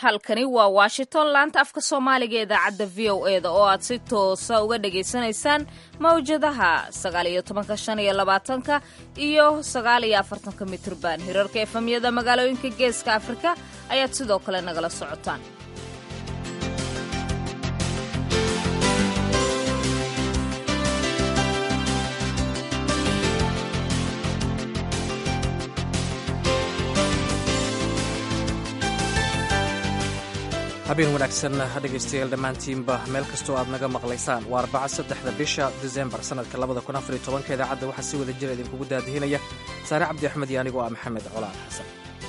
halkani waa washington laanta afka soomaaliga ee idaacadda v o e da oo aad si toosa uga dhagaysanaysaan mawjadaha sagaaliyo tobanka shan iyo labaatanka iyo sagaaliyo afartanka mitrban hirarka efamyada magaalooyinka geeska afrika ayaad sidoo kale nagala socotaan habeen wanaagsan dhegaystayaal dhammaantiinba meel kastoo aad naga maqlaysaan waa arbaca saddexda bisha disembar sannadka labada kun afar iyo tobanka idaacadda waxaa si wada jira idinkugu daadihinaya saare cabdi axmed iyo anigoo ah maxamed colaal xasan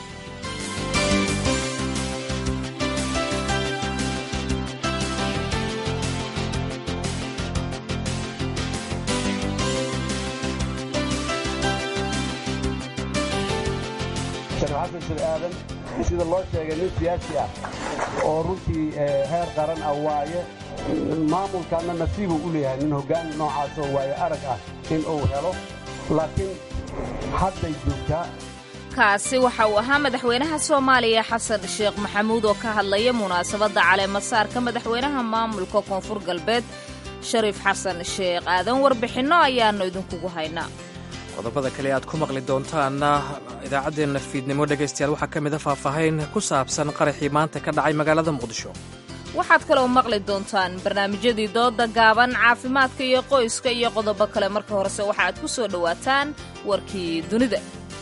xasan shir aadan sida loo sheegay nin siyaasi ah oo runtii heer qaran ah waaye maamulkaana nasiibuu u leeyahay nin hoggaan noocaasoo waaye arag ah in uu helo laakiin hadday joogtaa kaasi waxa uu ahaa madaxweynaha soomaaliya xasan sheekh maxamuud oo ka hadlaya munaasabadda caleemasaarka madaxweynaha maamulka koonfur galbeed shariif xasan sheekh aadan warbixinno ayaannu idinkugu haynaa qodobada kale aad ku maqli doontaanna idaacaddeenna fiidnimo dhegaystayaal waxaa ka mid a faahfaahayn ku saabsan qaraxii maanta ka dhacay magaalada muqdisho waxaad kaloo maqli doontaan barnaamijyadii dooda gaaban caafimaadka iyo qoyska iyo qodobo kale marka horese waxa aad ku soo dhowaataan warkii dunida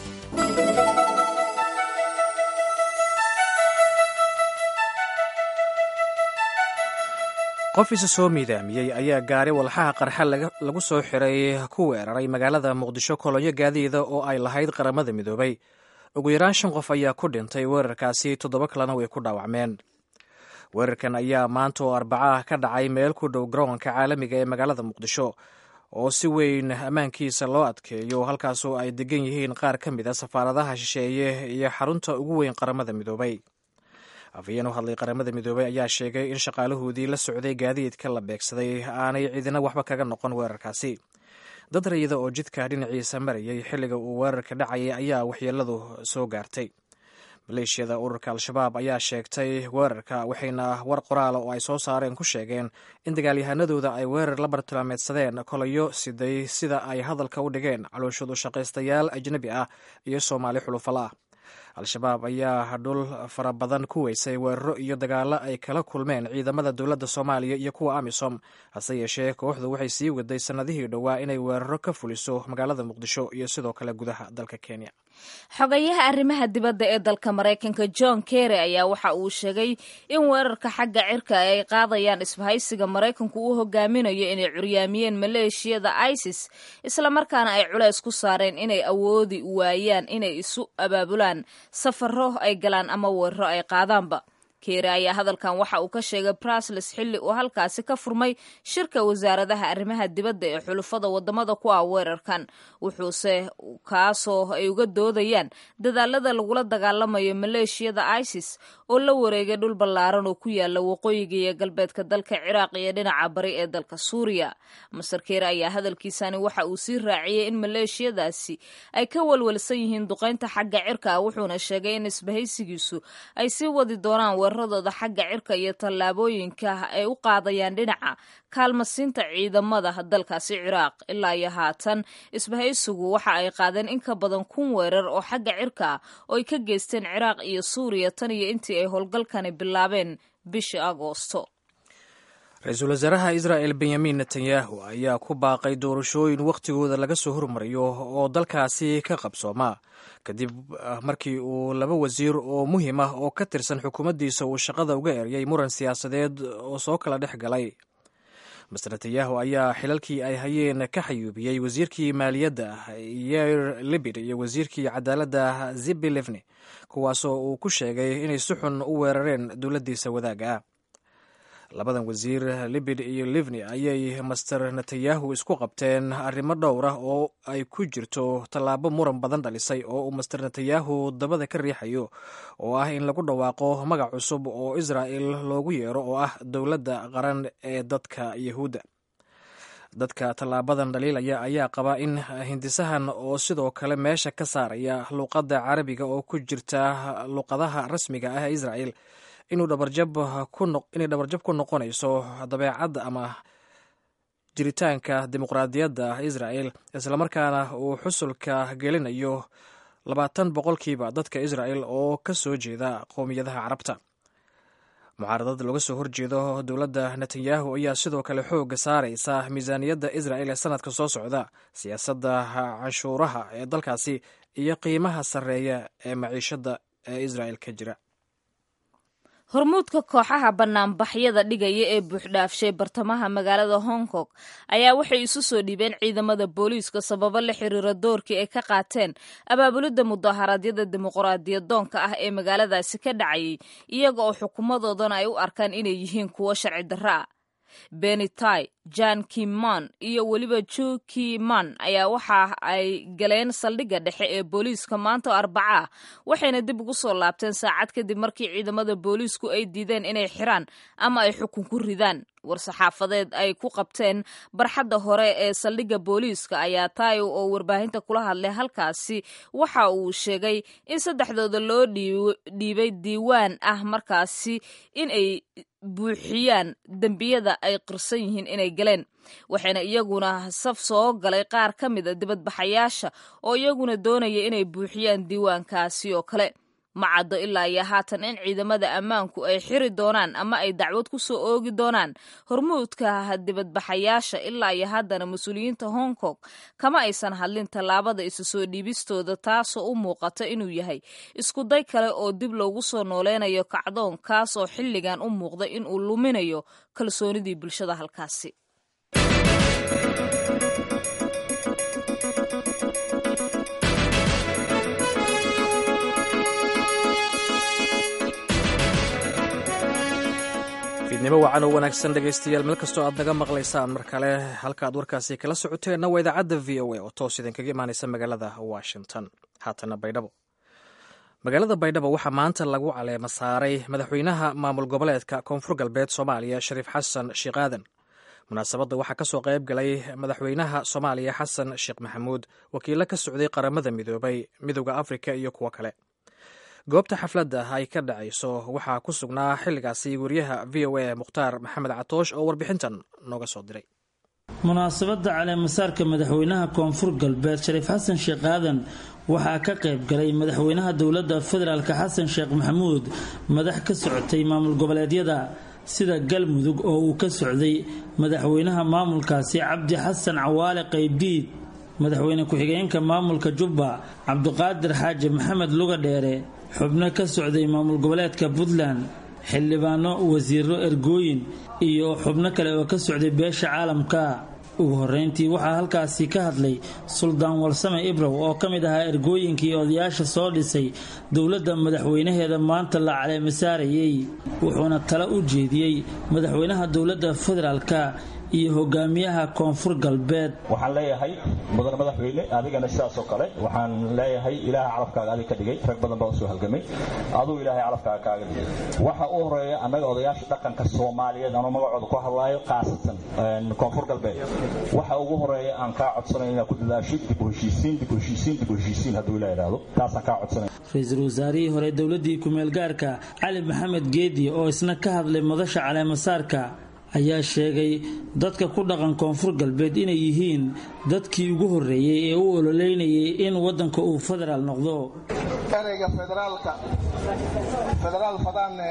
qof isa soo miidaamiyey ayaa gaari walxaha qarxa lagu soo xiray ku weeraray magaalada muqdisho kolonyo gaadiida oo ay lahayd qaramada midoobay ugu yaraan shan qof ayaa ku dhintay weerarkaasi toddoba kalena way ku dhaawacmeen weerarkan ayaa maanta oo arbacaah ka dhacay meel ku dhow garoonka caalamiga ee magaalada muqdisho oo si weyn ammaankiisa loo adkeeyo halkaasoo ay degan yihiin qaar ka mid a safaaradaha shisheeye iyo xarunta ugu weyn qaramada midoobay afhayeen u hadlay qaramada midoobey ayaa sheegay in shaqaalahoodii la socday gaadiidka la beegsaday aanay cidina waxba kaga noqon weerarkaasi dad rayida oo jidka dhinaciisa marayay xilliga uu weerarka dhacayay ayaa waxyeeladu soo gaartay maleeshiyada ururka al-shabaab ayaa sheegtay weerarka waxayna war qoraala oo ay soo saareen ku sheegeen in dagaalyahanadooda ay weerar la bartilmaameedsadeen kolayo siday sida ay hadalka u dhigeen calooshadu shaqaystayaal ajnebi ah iyo soomaali xulufala ah al-shabaab ayaa dhul fara badan ku weysay weeraro iyo dagaalo ay kala kulmeen ciidamada dowladda soomaaliya iyo kuwa amisom hase yeeshee kooxdu waxay sii waday sannadihii dhowaa inay weeraro ka fuliso magaalada muqdisho iyo sidoo kale gudaha dalka kenya xogayaha arrimaha dibadda ee dalka maraykanka john kerry ayaa waxa uu sheegay in weerarka xagga cirka ay qaadayaan isbahaysiga maraykanku uu hogaaminayo inay curyaamiyeen maleeshiyada isis islamarkaana ay culays ku saareen inay awoodi waayaan inay isu abaabulaan safaro ay galaan ama weeraro ay qaadaanba keere ayaa hadalkan waxa uu ka sheegay brasles xilli uu halkaasi ka furmay shirka wasaaradaha arrimaha dibadda ee xulufada wadamada ku ah weerarkan wuxuuse kaasoo ay uga doodayaan dadaalada lagula dagaalamayo maleeshiyada isis oo la wareegay dhul ballaaran oo ku yaala waqooyiga iyo galbeedka dalka ciraaq iyo dhinaca bari ee dalka suuriya master keere ayaa hadalkiisani waxa uu sii raaciyey in maleeshiyadaasi ay ka walwalsan yihiin duqaynta xagga cirka ah wuxuuna sheegay in isbahaysigiisu ay sii wadi doonaan weeraradooda xagga cirka iyo tallaabooyinka ay u qaadayaan dhinaca kaalmasiinta ciidamada dalkaasi ciraaq ilaa iyo haatan isbahaysigu waxa ay qaadeen in ka badan kun weerar oo xagga cirka ah oo ay ka geysteen ciraaq iyo suuriya tan iyo intii ay howlgalkani bilaabeen bishii agoosto ra-iisul wasaaraha israa'el benyamin netanyahu ayaa ku baaqay doorashooyin wakhtigooda laga soo hormariyo oo dalkaasi ka qabsooma kadib markii uu laba wasiir oo muhiim ah oo ka tirsan xukuumaddiisa uu shaqada uga eryay muran siyaasadeed oo soo kala dhex galay master netanyahu ayaa xilalkii ay hayeen ka xayuubiyey wasiirkii maaliyadda yair libid iyo wasiirkii cadaaladda zibi livni kuwaasoo uu ku sheegay inay si xun u weerareen dowladdiisa wadaaga ah labadan wasiir libid iyo livni ayay master netanyahu isku qabteen arrimo dhowr ah oo ay ku jirto tallaabo muran badan dhalisay oo uu master netanyahu dabada ka riixayo oo ah in lagu dhawaaqo magac cusub oo israa'el loogu yeero oo ah dowladda qaran ee dadka yahuudda dadka tallaabadan dhaliilaya ayaa qaba in hindisahan oo sidoo kale meesha ka saaraya luuqadda carabiga oo ku jirta luuqadaha rasmiga ah ee israa'el inay dhabarjab ku noqonayso dabeecadda ama jiritaanka dimuqraadiyadda israa'el islamarkaana uu xusulka gelinayo labaatan boqolkiiba dadka israa'el oo ka soo jeeda qowmiyadaha carabta mucaaradad looga soo horjeedo dowladda netanyahu ayaa sidoo kale xoogga saaraysa miisaaniyadda isra'el ee sanadka soo socda siyaasadda canshuuraha ee dalkaasi iyo qiimaha sarreeya ee maciishadda ee isra'el ka jira hormuudka kooxaha banaanbaxyada dhigaya ee buuxdhaafshay bartamaha magaalada hong kong ayaa waxay isu soo dhiibeen ciidamada booliiska sababo la xiriira doorkii ay ka qaateen abaabulidda mudaharaadyada dimuqraadiyadoonka ah ee magaaladaasi ka dhacayay iyaga oo xukuumadoodana ay u arkaan inay yihiin kuwo sharci darro ah benitai jan kiman iyo weliba ju kiman ayaa waxa ay galeen saldhigga dhexe ee booliiska maanta oo arbaca ah waxayna dib ugu soo laabteen saacad kadib markii ciidamada booliisku ay diideen inay xiraan ama ay xukun ku ridaan war-saxaafadeed ay ku qabteen barxadda hore ee saldhigga booliiska ayaa taayo oo warbaahinta kula hadlay halkaasi waxa uu sheegay in saddexdooda loo dhiibay diiwaan ah markaasi in ay buuxiyaan dembiyada ay qirsan yihiin inay galeen waxayna iyaguna saf soo galay qaar ka mid a dibadbaxayaasha oo iyaguna doonaya inay buuxiyaan diiwaankaasi oo kale ma caddo ilaa iyo haatan in ciidamada ammaanku ay xiri doonaan ama ay dacwad ku soo oogi doonaan hormuudka dibadbaxayaasha ilaa iyo haddana mas-uuliyiinta hong kong kama aysan hadlin tallaabada isu soo dhiibistooda taasoo u muuqata inuu yahay iskuday kale oo dib loogu soo nooleynayo kacdoon kaasoo xilligan u muuqda inuu luminayo kalsoonidii bulshada halkaasi fiidnimo wacan oo wanaagsan dhegaystayaal meel kastoo aad naga maqlaysaan mar kale halka aad warkaasi kala socoteenna waa idaacadda v o a oo toos idinkaga imaanaysa magaalada washington haatana baydhabo magaalada baydhabo waxaa maanta lagu caleema saaray madaxweynaha maamul goboleedka koonfur galbeed soomaaliya shariif xasan sheekh aadan munaasabadda waxaa ka soo qayb galay madaxweynaha soomaaliya xasan sheekh maxamuud wakiilo ka socday qaramada midoobay midooda afrika iyo kuwo kale goobta xafladda ay ka dhacayso waxaa ku sugnaa xilligaasi wariyaha v o a mukhtaar maxamed catoosh oo warbixintan nooga soo diray munaasabadda caleemasaarka madaxweynaha koonfur galbeed shariif xasan sheekh aadan waxaa ka qayb galay madaxweynaha dowladda federaalk xasan sheekh maxamuud madax ka socotay maamul goboleedyada sida galmudug oo uu ka socday madaxweynaha maamulkaasi cabdi xasan cawaale qaybdiid madaxweyne ku-xigeenka maamulka jubba cabduqaadir xaaji maxamed luga dheere xubno ka socday maamul goboleedka puntland xildhibaano wasiiro ergooyin iyo xubno kale oo ka socday beesha caalamka ugu horeyntii waxaa halkaasi ka hadlay suldaan walsame ibrow oo ka mid ahaa ergooyinkii odayaasha soo dhisay dowladda madaxweynaheeda maanta la caleemasaarayey wuxuuna talo u jeediyey madaxweynaha dowladda federaalka iyo hogaamiyaha koonfur galbeed waxaan leeyahay mudan madaxweyne adigana sidaasoo kale waxaan leeyahay ilaaha calafkaaga adig ka dhigay rag badan baa usoo halgamay aduu ilaahay calafkaaga kaaga dhigay waxa u horeeya annaga odayaasha dhaqanka soomaaliyeed anuu magacooda ku hadlaayo khaasatan koonfur galbeed waxa ugu horeeya aan kaa codsanay inaad ku dadaashid dib u heshiisiin dib u heshiisiin dib u heshiisiin hadduu ilaa idhaahdo taasaan kaa codsanay ra-iisul wasaarihii hore dowladdii ku-meelgaarka cali maxamed geedi oo isna ka hadlay madasha caleemasaarka ayaa sheegay dadka ku dhaqan koonfur galbeed inay yihiin dadkii ugu horreeyey ee u ololeynayay in waddanka uu federaal noqdo ereyga federaalka federaal fadaanne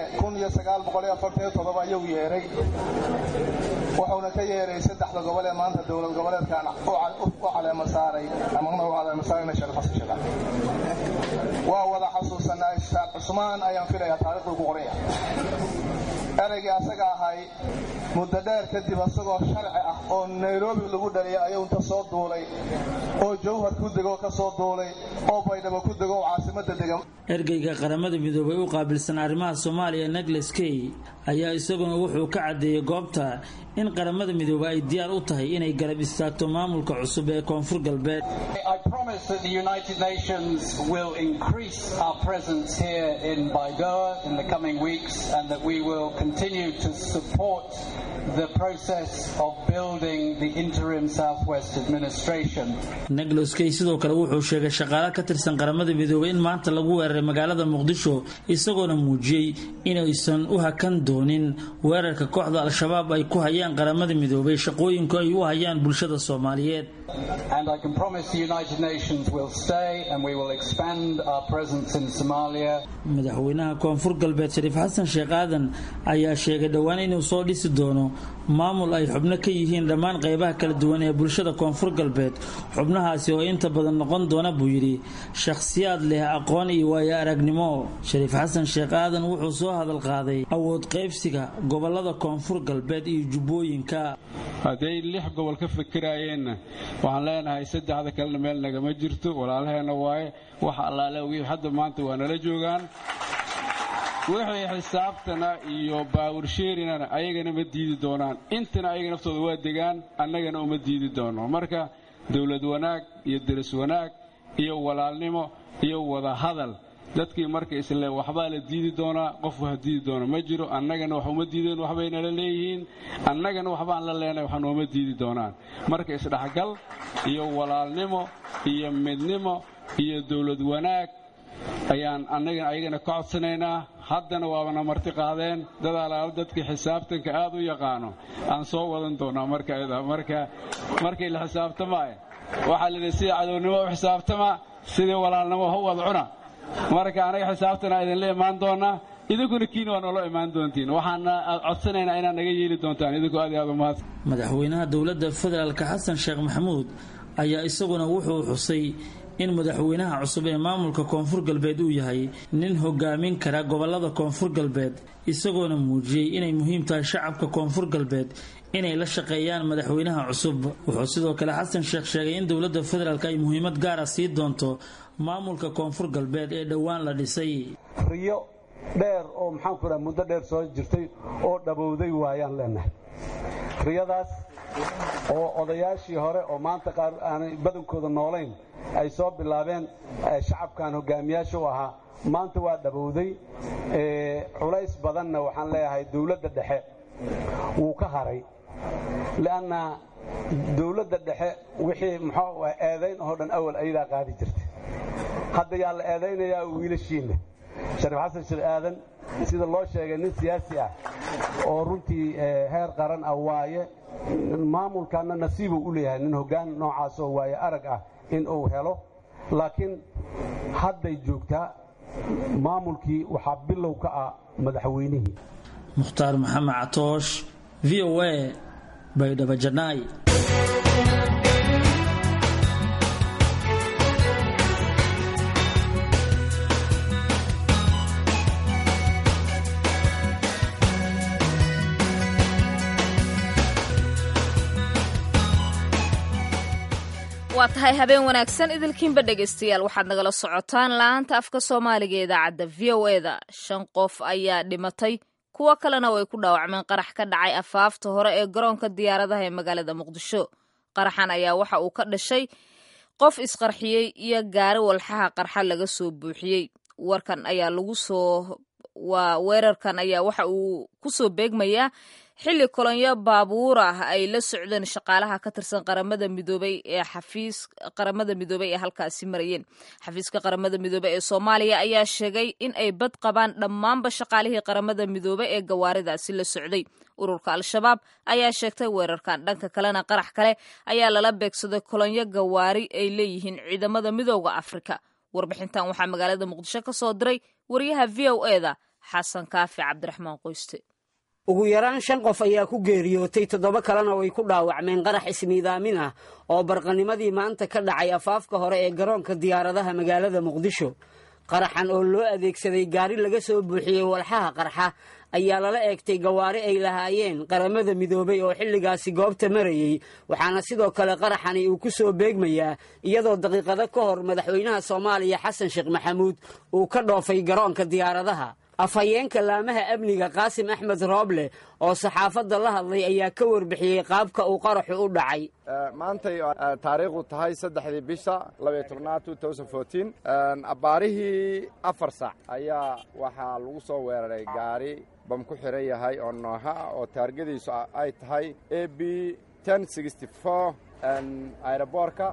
ayuu yeeray wuxuuna ka yeeray saddexda gobol ee maanta dowlad goboleedkan u caleema saaray amana u caleema saarayna sharif xasan sheekh waa wada xasuusanaa ishaaq cusmaan ayaan filayaa taariikhduu ku qoranya ereygii asaga ahay muddo dheer kadib asagoo sharci ah oo nairobi lagu dhaliyay ayuu inta soo duulay oo jawhar ku degoo ka soo duulay oo baydhabo ku dego oo caasimadda degan ergeyga qaramada midoobay u qaabilsan arrimaha soomaaliya negles key ayaa isaguna wuxuu ka caddeeyey goobta in qaramada midoobey ay diyaar u tahay inay garab istaagto maamulka cusub ee koonfur galbeed continue to support the process of building the interim Southwest administration. neglos kay sidoo kale wuxuu sheegay shaqaale ka tirsan qaramada midoobay in maanta lagu weeraray magaalada muqdisho isagoona muujiyey inaysan u hakan doonin weerarka kooxda al-shabaab ay ku hayaan qaramada midoobay shaqooyinku ay u hayaan bulshada soomaaliyeed And I can promise the United Nations will stay and we will expand our presence in Somalia. madaxweynaha koonfur galbeed shariif xasan sheekh aadan ayaa sheegay dhowaan inuu soo dhisi doono maamul ay xubno ka yihiin dhammaan qaybaha kala duwan ee bulshada koonfur galbeed xubnahaasi oo inta badan noqon doona buu yidhi shakhsiyaad leh aqoon iyo waayo aragnimo shariif xasan sheekh aadan wuxuu soo hadal qaaday awood qaybsiga gobolada koonfur galbeed iyo jubbooyinka hadday lix gobol ka fikiraayeenna waxaan leenahay saddexda kalena meel nagama jirto walaalaheenna waaye waxa allaale wii hadda maanta waa nala joogaan wixii xisaabtana iyo baawursheerinana ayagana ma diidi doonaan intana ayaga naftooda waa degaan annagana uma diidi doono marka dowlad wanaag iyo deris wanaag iyo walaalnimo iyo wada hadal dadkii marka isle waxbaa la diidi doonaa qof wax diidi doona ma jiro annagana wax uma diideen waxbay nala leeyihiin annagana waxbaan la leenahay wax nooma diidi doonaan marka isdhexgal iyo walaalnimo iyo midnimo iyo dowlad wanaag ayaan annagana ayagana ka codsanaynaa haddana waabana marti qaadeen dad alaalo dadkii xisaabtanka aad u yaqaano aan soo wadan doonaa marka marka markii la xisaabtamaayo waxaa lidhi sida cadownimo u xisaabtama sidii walaalnimo ha u wad cuna marka anaga xisaabtana idinla imaan doonaa idinkuna kiina waa noola imaan doontiin waxaana codsanaynaa inaad naga yeeli doontaan idinku aad iyo aad umahad madaxweynaha dowladda federaalka xasan sheekh maxamuud ayaa isaguna wuxuu xusay in madaxweynaha cusub ee maamulka koonfur galbeed uu yahay nin hogaamin kara gobolada koonfur galbeed isagoona muujiyey inay muhiim tahay shacabka koonfur galbeed inay la shaqeeyaan madaxweynaha cusub wuxuu sidoo kale xasan sheekh sheegay in dowladda federaalk ay muhiimad gaara sii doonto maamulka koonfur galbeed ee dhowaan la dhisay riyo dheer oo maxaanku dhaha muddo dheer soo jirtay oo dhabowday waayaan leenahay riyadaas oo odayaashii hore oo maanta qaar aanay badankooda noolayn ay soo bilaabeen shacabkan hogaamiyaasha u ahaa maanta waa dhabowday culays badanna waxaan leeyahay dowladda dhexe wuu ka haray li'anna dowladda dhexe wixii muxuu eedayn oo dhan awal ayadaa qaadi jirtay hadda yaa la eedaynayaa wiilashiinna shariif xasan shir aadan sida loo sheegay nin siyaasi ah oo runtii heer qaran ah waaye maamulkaana nasiibuu u leeyahay nin hoggaan noocaasoo waaye arag ah in uu helo laakiin hadday joogtaa maamulkii waxaa bilow ka ah madaxweynihii mukhtaar maxamed catoosh v o a baydhabo janaay waa tahay habeen wanaagsan idilkiinba dhegaystayaal waxaad nagala socotaan laanta afka soomaaliga ee idaacadda v o eda shan qof ayaa dhimatay kuwo kalena way ku dhaawacmeen qarax ka dhacay afaafta hore ee garoonka diyaaradaha ee magaalada muqdisho qaraxan ayaa waxa uu ka dhashay qof isqarxiyey iyo gaari walxaha qarxa laga soo buuxiyey warkan ayaa lagu soo waa weerarkan ayaa waxa uu ku soo beegmayaa xilli kolonyo baabuur ah ay la socdeen shaqaalaha ka tirsan qaramada midoobay ee xafiis qaramada midoobay ee halkaasi marayeen xafiiska qaramada midoobey ee soomaaliya ayaa sheegay in ay bad qabaan dhammaanba shaqaalihii qaramada midoobey ee gawaaridaasi la socday ururka al-shabaab ayaa sheegtay weerarkan dhanka kalena qarax kale ayaa lala beegsaday kolonyo gawaari ay leeyihiin ciidamada midooda afrika warbixintan waxaa magaalada muqdisho ka soo diray wariyaha v o eda xasan kaafi cabdiraxmaan qoyste ugu yaraan shan qof ayaa ku geeriyootay toddoba kalena way ku dhaawacmeen qarax ismiidaamin ah oo barqanimadii maanta ka dhacay afaafka hore ee garoonka diyaaradaha magaalada muqdisho qaraxan oo loo adeegsaday gaari laga soo buuxiyey walxaha qarxa ayaa lala eegtay gawaari ay lahaayeen qaramada midoobay oo xilligaasi goobta marayey waxaana sidoo kale qaraxani uu ku soo beegmayaa iyadoo daqiiqado ka hor madaxweynaha soomaaliya xasan sheekh maxamuud uu ka dhoofay garoonka diyaaradaha afhayeenka laamaha amniga qaasim axmed rooble oo saxaafadda la hadlay ayaa ka warbixiyey qaabka uu qaraxu u dhacay maantay taariikhdu tahay saddexdii bisha labaiyo tobnaad abbaarihii afar sac ayaa waxaa lagu soo weeraray gaari bam ku xiran yahay oo nooha ah oo taargadiisu ay tahay a b ten sixty four aeroboorka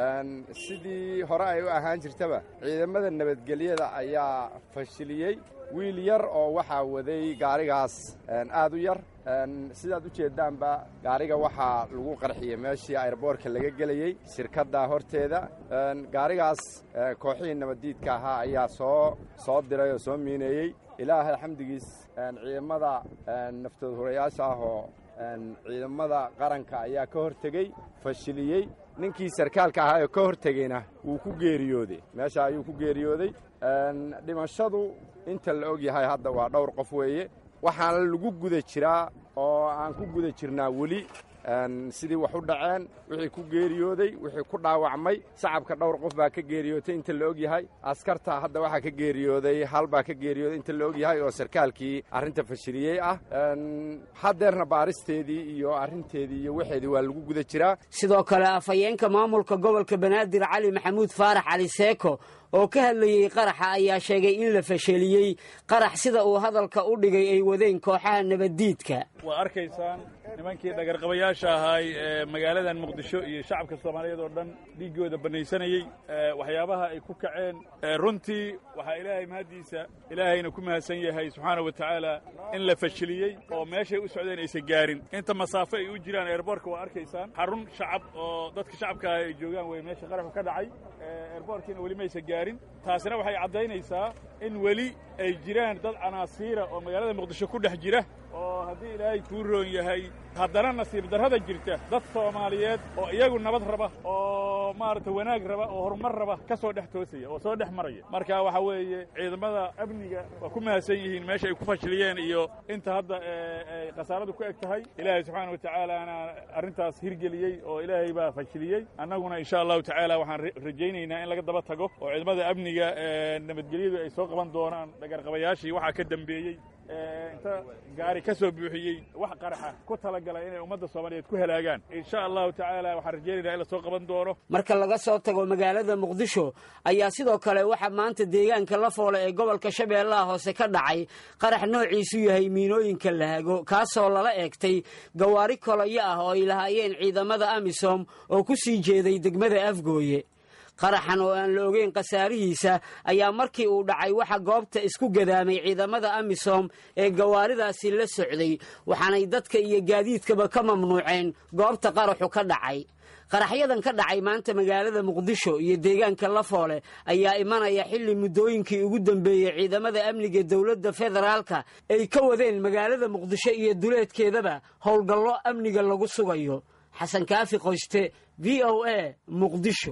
sidii hore ay u ahaan jirtaba ciidamada nabadgelyada ayaa fashiliyey wiil yar oo waxaa waday gaarigaas aad u yar sidaad u jeeddaanba gaariga waxaa lagu qarxiyey meeshii aeroboorka laga gelayey shirkadda horteeda gaarigaas kooxihii nabaddiidka ahaa ayaa soo soo diray oo soo miineeyey ilaahay xamdigiis ciidamada naftood hurayaasha ah oo ciidamada qaranka ayaa ka hortegey fashiliyey ninkii sarkaalka ahaa oo ka hortegeyna wuu ku geeriyooday meesha ayuu ku geeriyooday dhimashadu inta la og yahay hadda waa dhowr qof weeye waxaana lagu guda jiraa oo aan ku guda jirnaa weli sidii wax u dhaceen wixii ku geeriyooday wixii ku dhaawacmay shacabka dhowr qof baa ka geeriyootay inta la og yahay askarta hadda waxaa ka geeriyooday hal baa ka geeriyooday inta la og yahay oo sarkaalkii arrinta fashiliyey ah haddeerna baaristeedii iyo arrinteedii iyo waxeedii waa lagu guda jiraa sidoo kale afhayeenka maamulka gobolka banaadir cali maxamuud faarax cali seeko oo ka hadlayey qaraxa ayaa sheegay in la fasheliyey qarax sida uu hadalka u dhigay ay wadeen kooxaha nabaddiidka waa arkaysaan nimankii dhagarqabayaasha ahaay ee magaaladan muqdisho iyo shacabka soomaaliyeed oo dhan dhiiggooda bannaysanayey waxyaabaha ay ku kaceen runtii waxaa ilaahay mahaddiisa ilaahayna ku mahadsan yahay subxaana wa tacaala in la fashiliyey oo meeshay u socdeen aysan gaarin inta masaafo ay u jiraan eerboorka waa arkaysaan xarun shacab oo dadka shacabka ah ay joogaan wey meesha qaraxu ka dhacay eerboorkiina weli maysan gaarin taasina waxay caddaynaysaa in weli ay jiraan dad canaasiira oo magaalada muqdisho ku dhex jira oo haddii ilaahay kuu roon yahay haddana nasiib darrada jirta dad soomaaliyeed oo iyagu nabad raba oo maaragta wanaag raba oo horumar raba ka soo dhex toosaya oo soo dhex maraya marka waxa weeye ciidamada amniga waa ku mahadsan yihiin meesha ay ku fashiliyeen iyo inta hadda ay khasaaradu ku eg tahay ilaahay subxaana wa tacaalaana arrintaas hirgeliyey oo ilaahay baa fashiliyey annaguna insha allahu tacaala waxaan rajaynaynaa in laga daba tago oo ciidamada amniga nabadgelyadu ay soo qaban doonaan dhagarqabayaashii waxaa ka dambeeyey inta gaari ka soo buuxiyey wax qaraxa ku talagala inay ummadda soomaaliyeed ku halaagaan insha allahu tacaala waxaan rajaynaynaa in la soo qaban doono marka laga soo tago magaalada muqdisho ayaa sidoo kale waxaa maanta deegaanka la foole ee gobolka shabeellaha hoose ka dhacay qarax noociisu yahay miinooyinka lahago kaasoo lala eegtay gawaari kolayo ah oo ay lahaayeen ciidamada amisom oo ku sii jeeday degmada afgooye qaraxan oo aan la ogeyn khasaarihiisa ayaa markii uu dhacay waxa goobta isku gadaamay ciidamada amisom ee gawaaridaasi la socday waxaanay dadka iyo gaadiidkaba ka mamnuuceen goobta qaraxu ka dhacay qaraxyadan ka dhacay maanta magaalada muqdisho iyo deegaanka lafoole ayaa imanaya xilli muddooyinkii ugu dambeeyey ciidamada amniga dowladda federaalka ay ka wadeen magaalada muqdisho iyo duleedkeedaba howlgallo amniga lagu sugayo xasan kaafi qoyste v o a muqdisho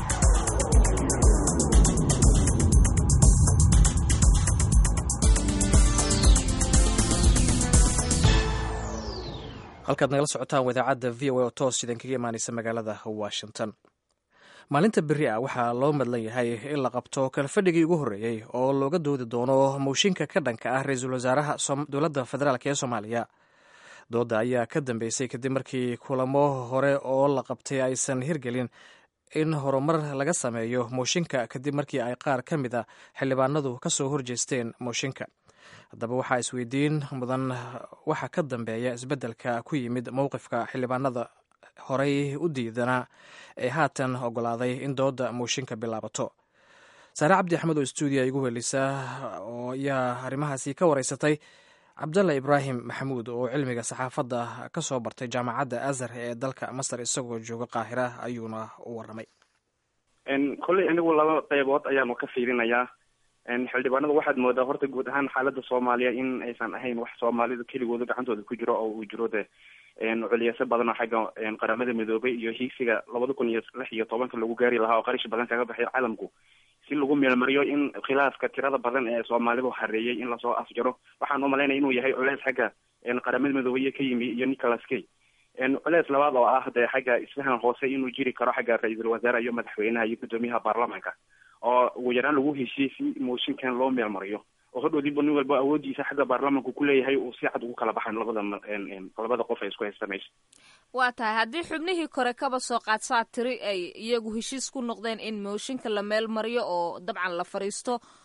halkaad nagala socotaan wadaacadda v o a oo toos idin kaga imaanaysa magaalada washington maalinta beri ah waxaa loo madlan yahay in la qabto kalfadhigii ugu horreeyey oo looga doodi doono mooshinka ka dhanka ah ra-iisul wasaaraha dowladda federaalk ee soomaaliya dooda ayaa ka dambeysay kadib markii kulamo hore oo la qabtay aysan hirgelin in horumar laga sameeyo mooshinka kadib markii ay qaar ka mid a xildhibaanadu ka soo horjeesteen mooshinka haddaba waxaa isweydiin mudan waxa ka dambeeya isbeddelka ku yimid mowqifka xildhibaanada horey u diidanaa ee haatan ogolaaday in dooda mooshinka bilaabato saare cabdi axmed oo stuudiya igu helisa oo ayaa arrimahaasi ka wareysatay cabdalla ibraahim maxamuud oo cilmiga saxaafadda ka soo bartay jaamacadda azhar ee dalka masar isagoo jooga qaahira ayuuna u waramay kolley anigu laba qeybood ayaanu ka fiirinayaa xildhibaanadu waxaad moodaa horta guud ahaan xaaladda soomaaliya in aysan ahayn wax soomaalidu keligooda gacantooda ku jiro oo uu jiro de culiyeyso badan oo xagga qaramada midoobay iyo hiigsiga labada kun iyo lix iyo tobanka lagu gaari lahaa oo qarish badan kaga baxay caalamku si lagu meelmariyo in khilaafka tirada badan ee soomaalidu hareeyay in lasoo afjaro waxaan umalaynaya inuu yahay culeys xagga qaramada midoobay ka yimi iyo nicholas kay culeys labaad oo ah dee xagga isfahan hoose inuu jiri karo xagga ra-iisul wasaare iyo madaxweynaha iyo guddoomiyaha baarlamanka oo ugu yaraan lagu heshiiyey si mooshinkan loo meelmariyo oo hodhoodiiba nin walba awoodiisa xagga baarlamanku ku leeyahay uu si cad ugu kala baxaan labada labada qof ay isku haysta meesha waa tahay haddii xubnihii kore kaba soo qaadsaa tiri ay iyagu heshiis ku noqdeen in mooshinka la meel mariyo oo dabcan la fadhiisto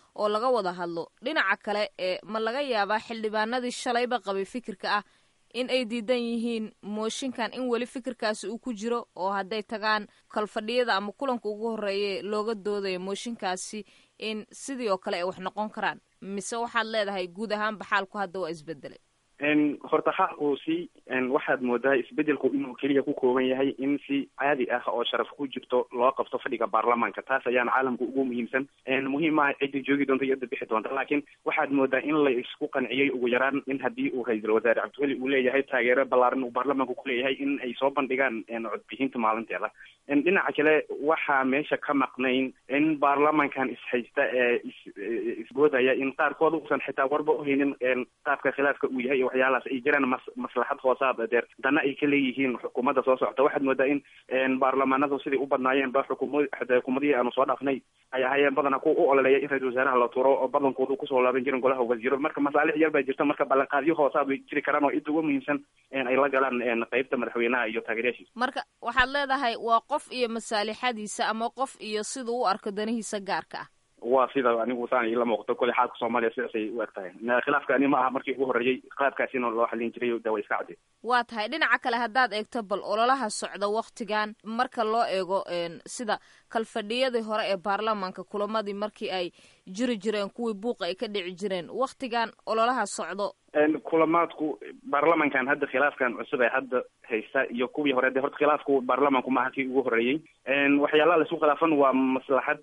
oo laga wada hadlo dhinaca kale ee ma laga yaabaa xildhibaanadii shalayba qabay fikirka ah in ay diidan yihiin mooshinkan in weli fikirkaasi uu ku jiro oo hadday tagaan kalfadhiyada ama kulanka ugu horreeye looga doodayo mooshinkaasi in sidii oo kale ay wax noqon karaan mise waxaad leedahay guud ahaanba xaalku hadda waa isbedelay horta xaalku si waxaad moodaa isbedelku inuu keliya ku kooban yahay in si caadi ah oo sharaf ku jirto loo qabto fadhiga baarlamaanka taas ayaana caalamka ugu muhiimsan muhiim maaha cidda joogi doonta iyo cidda bixi doonta laakiin waxaad moodaa in la isku qanciyey ugu yaraan in haddii uu ra-iisul wasaare cabdiweli uu leeyahay taageero ballaaran uu baarlamaanku ku leeyahay in ay soo bandhigaan codbixinta maalinteeda dhinaca kale waxaa meesha ka maqnayn in baarlamaankan ishaysta ee isboodaya in qaarkood uusan xitaa warba uhaynin qaabka khilaafka uu yahay waxyaalahaas ay jiraan mas maslaxad hoosaad deer dana ay ka leeyihiin xukuumadda soo socota waxaad moodaa in baarlamaanadu siday u badnaayeen ba xukuuma xukuumadihii aanu soo dhaafnay ay ahaayeen badana kuwa u ololeeya in ra-isul wasaaraha la tuuro oo badankoodu kusoo laaban jirin golaha wasiiro marka masaalix yar baa jirta marka ballanqaadyo hoosaad way jiri karaan oo cidda ugu muhiimsan ay la galaan qeybta madaxweynaha iyo taageeryaashiisa marka waxaad leedahay waa qof iyo masaalixadiisa ama qof iyo siduu u arko danihiisa gaarka ah waa sida anigu saan ila muuqato kole xaalka soomaaliya sidaasay u eg tahay khilaafka ani ma aha markii ugu horreeyey qaabkaasina loo xalin jiray de way iska cadde waa tahay dhinaca kale haddaad eegto bal ololaha socda waktigan marka loo eego sida kalfadhiyadii hore ee baarlamaanka kulamadii markii ay jiri jireen kuwii buuqa ay ka dhici jireen waktigan ololaha socdo kulamaadku baarlamankan hadda khilaafkan cusub ee hadda haysta iyo kuwii hore de horta khilaafku baarlamanku maaha kii ugu horreeyey waxyaalaha laisku khilaafan waa maslaxad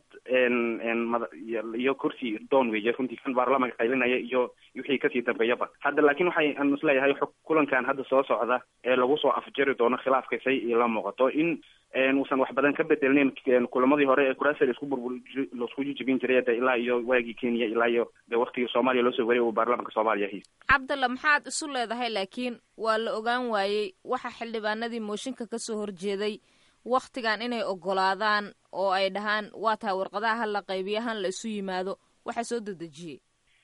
iyo kursi doon weeye runtii kan baarlamanka qaylinaya iyo wixii kasii dambeeyaba hadda laakiin waxay aan isleeyahay kulankan hadda soo socda ee lagu soo afjari doono khilaafka say ila muuqato in uusan wax badan ka bedelneyn kulamadii hore ee kuraasa laisku burbur laisku jijibin jiray de ilaa iyo waagii kenya ilaa iyo de waktigii soomaaliya loo soo wariyay uu baarlamanka soomaaliya haysta cabdalla maxaad isu leedahay laakiin waa la ogaan waayey waxa xildhibaanadii mooshinka kasoo horjeeday waktigan inay ogolaadaan oo ay dhahaan waa tahay warqadaha ha la qaybiyo han la isu yimaado waxa soo dedejiyey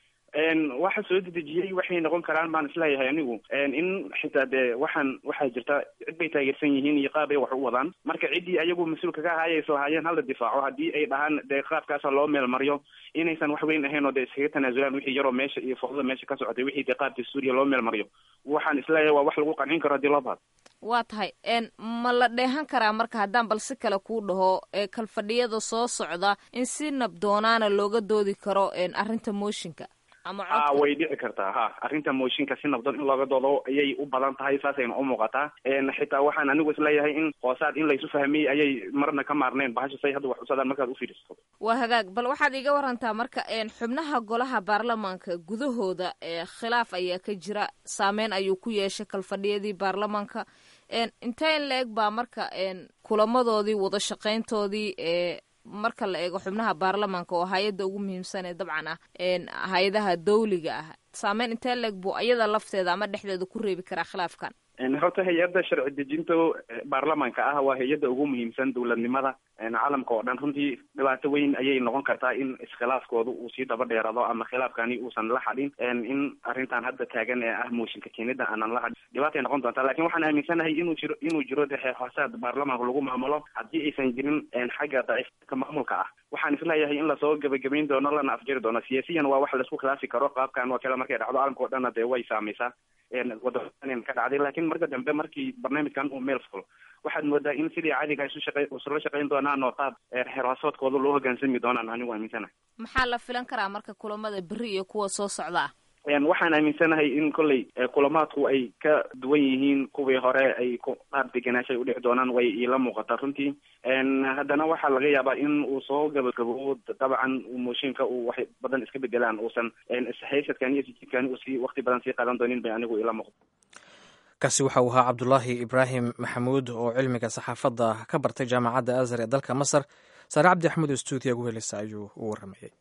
waxa soo dedejiyey waxay noqon karaan baan isleeyahay anigu in xitaa dee waxaan waxaa jirta cid bay taageersan yihiin iyo qaab ay wax u wadaan marka ciddii ayagu mas-uulka ka ahaayay soo haayeen hala difaaco haddii ay dhahaan dee qaabkaasa loo meel mariyo inaysan wax weyn ahayn oo dee iskaga tanaasulaan wixii yaroo meesha iyo fowdada meesha ka socotay wixii dee qaabkii suuriya loo meel mariyo waxaan isleeyahay waa wax lagu qancin karo haddii loo baado waa tahay ma la dheehan karaa marka haddaan bal si kale kuu dhaho ee kalfadhiyada soo socda in si nabdoonaana looga doodi karo arrinta mooshinka a way dhici kartaa ha arrinta mooshinka si nabdoon in looga doodo ayay u badan tahay saasayna u muuqataa xitaa waxaan anigu isleeyahay in hoosaad in laysu fahmiyey ayay marna ka maarneen bahasha say hadda wax usadaan markaad ufiirisato waa hagaag bal waxaad iga warantaa marka xubnaha golaha baarlamaanka gudahooda khilaaf ayaa ka jira saameyn ayuu ku yeeshay kalfadhiyadii baarlamaanka intee in la eg baa marka kulamadoodii wada shaqayntoodii ee marka la eego xubnaha baarlamaanka oo hay-adda ugu muhiimsan ee dabcan ah hay-adaha dawliga ah saameyn intee leeg buu iyada lafteeda ama dhexdeeda ku reebi karaa khilaafkan horta hay-adda sharci dejinta baarlamaanka ah waa hay-adda ugu muhiimsan dowladnimada caalamka oo dhan runtii dhibaato weyn ayay noqon kartaa in iskhilaafkooda uu sii daba dheerado ama khilaafkani uusan la hadhin in arrintan hadda taagan ee ah mooshinka keenida aanan la hadhin dhibaatay noqon doontaa lakin waxaan aaminsanahay inuu jiro inuu jiro de xeexoosaad baarlamaanka lagu maamulo haddii aysan jirin xagga daciifka maamulka ah waxaan isleeyahay in lasoo gebagabayn doono lana afjari doono siyaasiyan waa wax laisku khilaafi karo qaabkan oo kale markay dhacdo caalamka o dhanna dee way saameysaa waddan ka dhacday lakin marka dambe markii barnaamijkan uu meel fulo waxaad moodaa in sidii caadiga isu shaqa isula shaqayn doonaan oo qaab xerhoosoodkooda loo hogaansami doonaan anigu aaminsanahay maxaa la filan karaa marka kulamada beri iyo kuwa soo socda ah waxaan aaminsanahay in kolley kulamaadku ay ka duwan yihiin kuwii hore ay qaab deganaashay udhici doonaan way iila muuqataa runtii haddana waxaa laga yaabaa in uu soo gabagabo dabcan mooshinka uu wax badan iska bedelaan uusan ishaysadkan iyo sijidkani uu sii wakti badan sii qaadan doonin bay anigu iila muuqata kaasi waxa uu ahaa cabdulaahi ibraahim maxamuud oo cilmiga saxaafadda ka bartay jaamacadda azhar ee dalka masar saare cabdi axmed oo stuudiya gu helisa ayuu u waramayey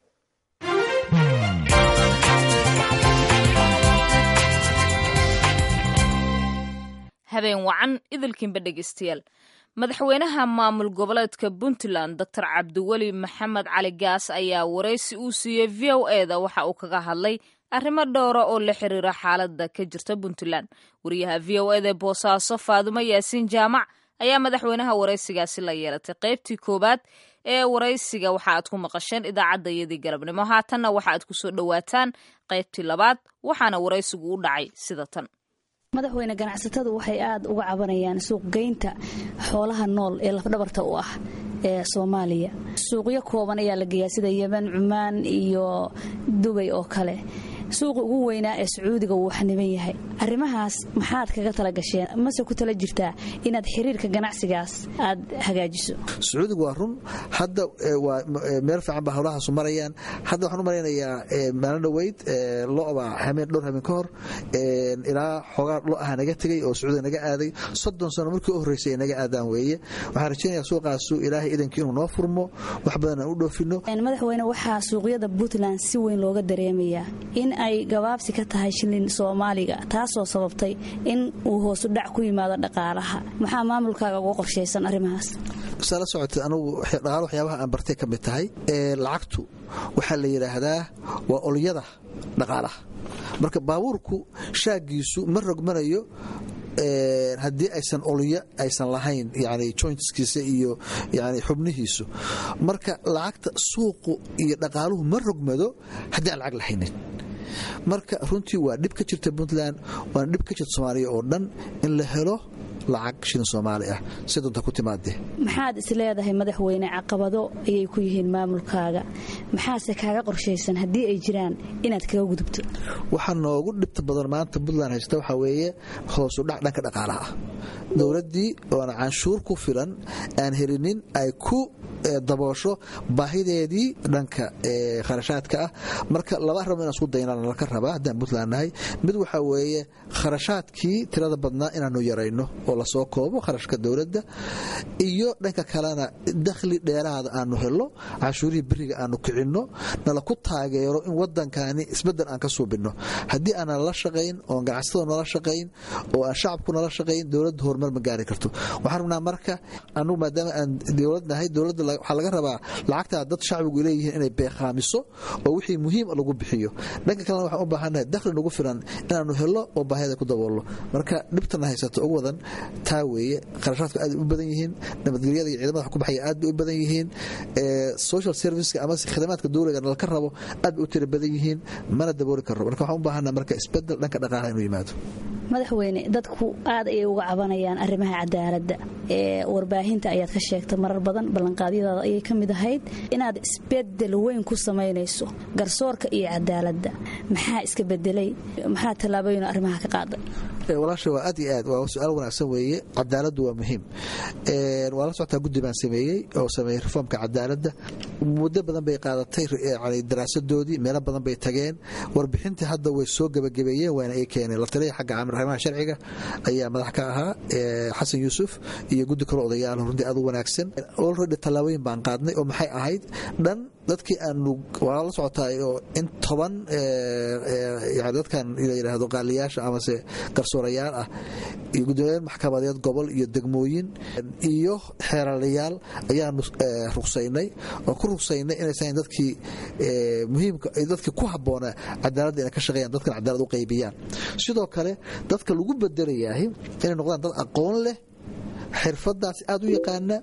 habeen wacan idilkiinba dhegeystayaal madaxweynaha maamul goboleedka puntland doctor cabdiweli maxamed cali gaas ayaa waraysi uu siiyey v o e da waxa uu kaga hadlay arrimo dhowra oo la xiriira xaaladda ka jirta puntland wariyaha v o eda boosaaso faadumo yaasiin jaamac ayaa madaxweynaha waraysigaasi la yeelatay qaybtii koowaad ee waraysiga waxa aad ku maqasheen idaacaddayadii galabnimo haatanna waxa aad ku soo dhowaataan qaybtii labaad waxaana waraysigu u dhacay sida tan madaxweyne ganacsatadu waxay aad uga cabanayaan suuqgeynta xoolaha nool ee lafdhabarta u ah ee soomaaliya suuqyo kooban ayaa la geeyaa sida yemen cumaan iyo dubay oo kale suuqa ugu weynaa ee sacuudiga wuu xaniban yahay arrimahaas maxaad kaga tala gasheen mase ku tala jirtaa inaad xiriirka ganacsigaas aad hagaajiso sacuudiga waa run hadda waa meel fiican ba howlahaasu marayaan hadda waxaan u malaynayaa maalin dhoweyd lo'ba hameen dhowr hameen ka hor ilaa xoogaa lo aha naga tegay oo sacuudiga naga aaday soddon sano markii u horreysay ay naga aadaan weeye waxaan rajaynayaa suuqaasu ilaahay idankii inuu noo furmo wax badan aan u dhoofino madaxweyne waxaa suuqyada puntland si weyn looga dareemayaa in ay gabaabsi ka tahay shilin soomaaliga taasoo sababtay in uu hoosu dhac ku yimaado dhaqaalaha maxaa maamulkaaga uga qorshaysan arrimahaas saa la socotay anugu dhaqaalo waxyaabaha aan bartay ka mid tahay lacagtu waxaa la yidhaahdaa waa olyada dhaqaalaha marka baabuurku shaagiisu ma rogmanayo haddii aysan olyo aysan lahayn yani jointskiisa iyo yani xubnihiisu marka lacagta suuqu iyo dhaqaaluhu ma rogmado haddii aan lacag lahaynin marka runtii waa dhib ka jirta puntland waana dhib ka jirta soomaaliya oo dhan in la helo lacag shilin soomaali ah si doonta ku timaadee maxaad is leedahay madaxweyne caqabado ayay ku yihiin maamulkaaga maxaase kaaga qorshaysan haddii ay jiraan inaad kaga gudubto waxaa noogu dhibta badan maanta puntland haysta waxaa weeye hoosu dhac dhanka dhaqaalaha ah dowladdii oona canshuur ku filan aan helinin ay ku daboosho baahideedii dhanka kharashaadka ah marka laba arimo inaan isku daynaan laka rabaa haddaan puntland nahay mid waxaa weeye kharashaadkii tirada badnaa inaanu yarayno oo lasoo koobo kharashka dowladda iyo dhanka kalena dakhli dheeraada aanu helo canshuurihii beriga aanu kicinno nala ku taageero in wadankani isbedel aan ka suubinno haddii aanan la shaqayn oon ganacsatada nala shaqayn oo aan shacabku nala shaqayn dowladda horumar ma gaari karto waxaan rabnaa marka anugu maadaama aan dowlad nahay dowladda waxaa laga rabaa lacagtaa dad shacbigu leeyihiin inay beeqaamiso oo wixii muhiim lagu bixiyo dhanka kalena waxaan u baahannahay dakhli nagu filan inaanu helo oo baahida ku daboolno marka dhibtana haysato ugu wadan taa weeye kharashaadku aad u badan yihiin nabadgelyada iyo ciidamada wax ku baxaya aad bay u badan yihiin social serviceka ama khidamaadka dowliga nalka rabo aad bay u tira badan yihiin mana dabooli karno marka waxaan u baahannaha marka isbedel dhanka dhaqaalaha inuu yimaado madaxweyne dadku aad ayay uga cabanayaan arrimaha cadaaladda ee warbaahinta ayaad ka sheegta marar badan ballanqaadyadaada ayay ka mid ahayd inaad isbedel weyn ku samaynayso garsoorka iyo cadaaladda maxaa iska bedelay maxaa tallaabooyin arrimaha ka qaaday walaasha waa aad iyo aad waa su-aal wanaagsan weeye cadaaladdu waa muhiim waa la socotaa guddi baan sameeyey oo sameeyey reformka cadaaladda muddo badan bay qaadatay daraasadoodii meelo badan bay tageen warbixintii hadda way soo gebagabeeyeen waana ay keeneen la taliya xagga arrimaha sharciga ayaa madax ka ahaa xasan yuusuf iyo guddi kale odayaal runtii aad u wanaagsan olredy tallaabooyin baan qaadnay oo maxay ahayd dhan dadkii aanu waa la socotaa oo in toban dadkan la yidhaahdo qaaliyaasha amase garsoorayaal ah iyo guddoomiyaal maxkamadeed gobol iyo degmooyin iyo xeeralayaal ayaanu rugsaynay oo ku rugsaynay inaysan dadkii muhiimka dadkii ku habboonaa cadaaladda inay ka shaqeeyaan dadkan cadaalad u qaybiyaan sidoo kale dadka lagu bedelayahay inay noqdaan dad aqoon leh xirfadaasi aad u yaqaana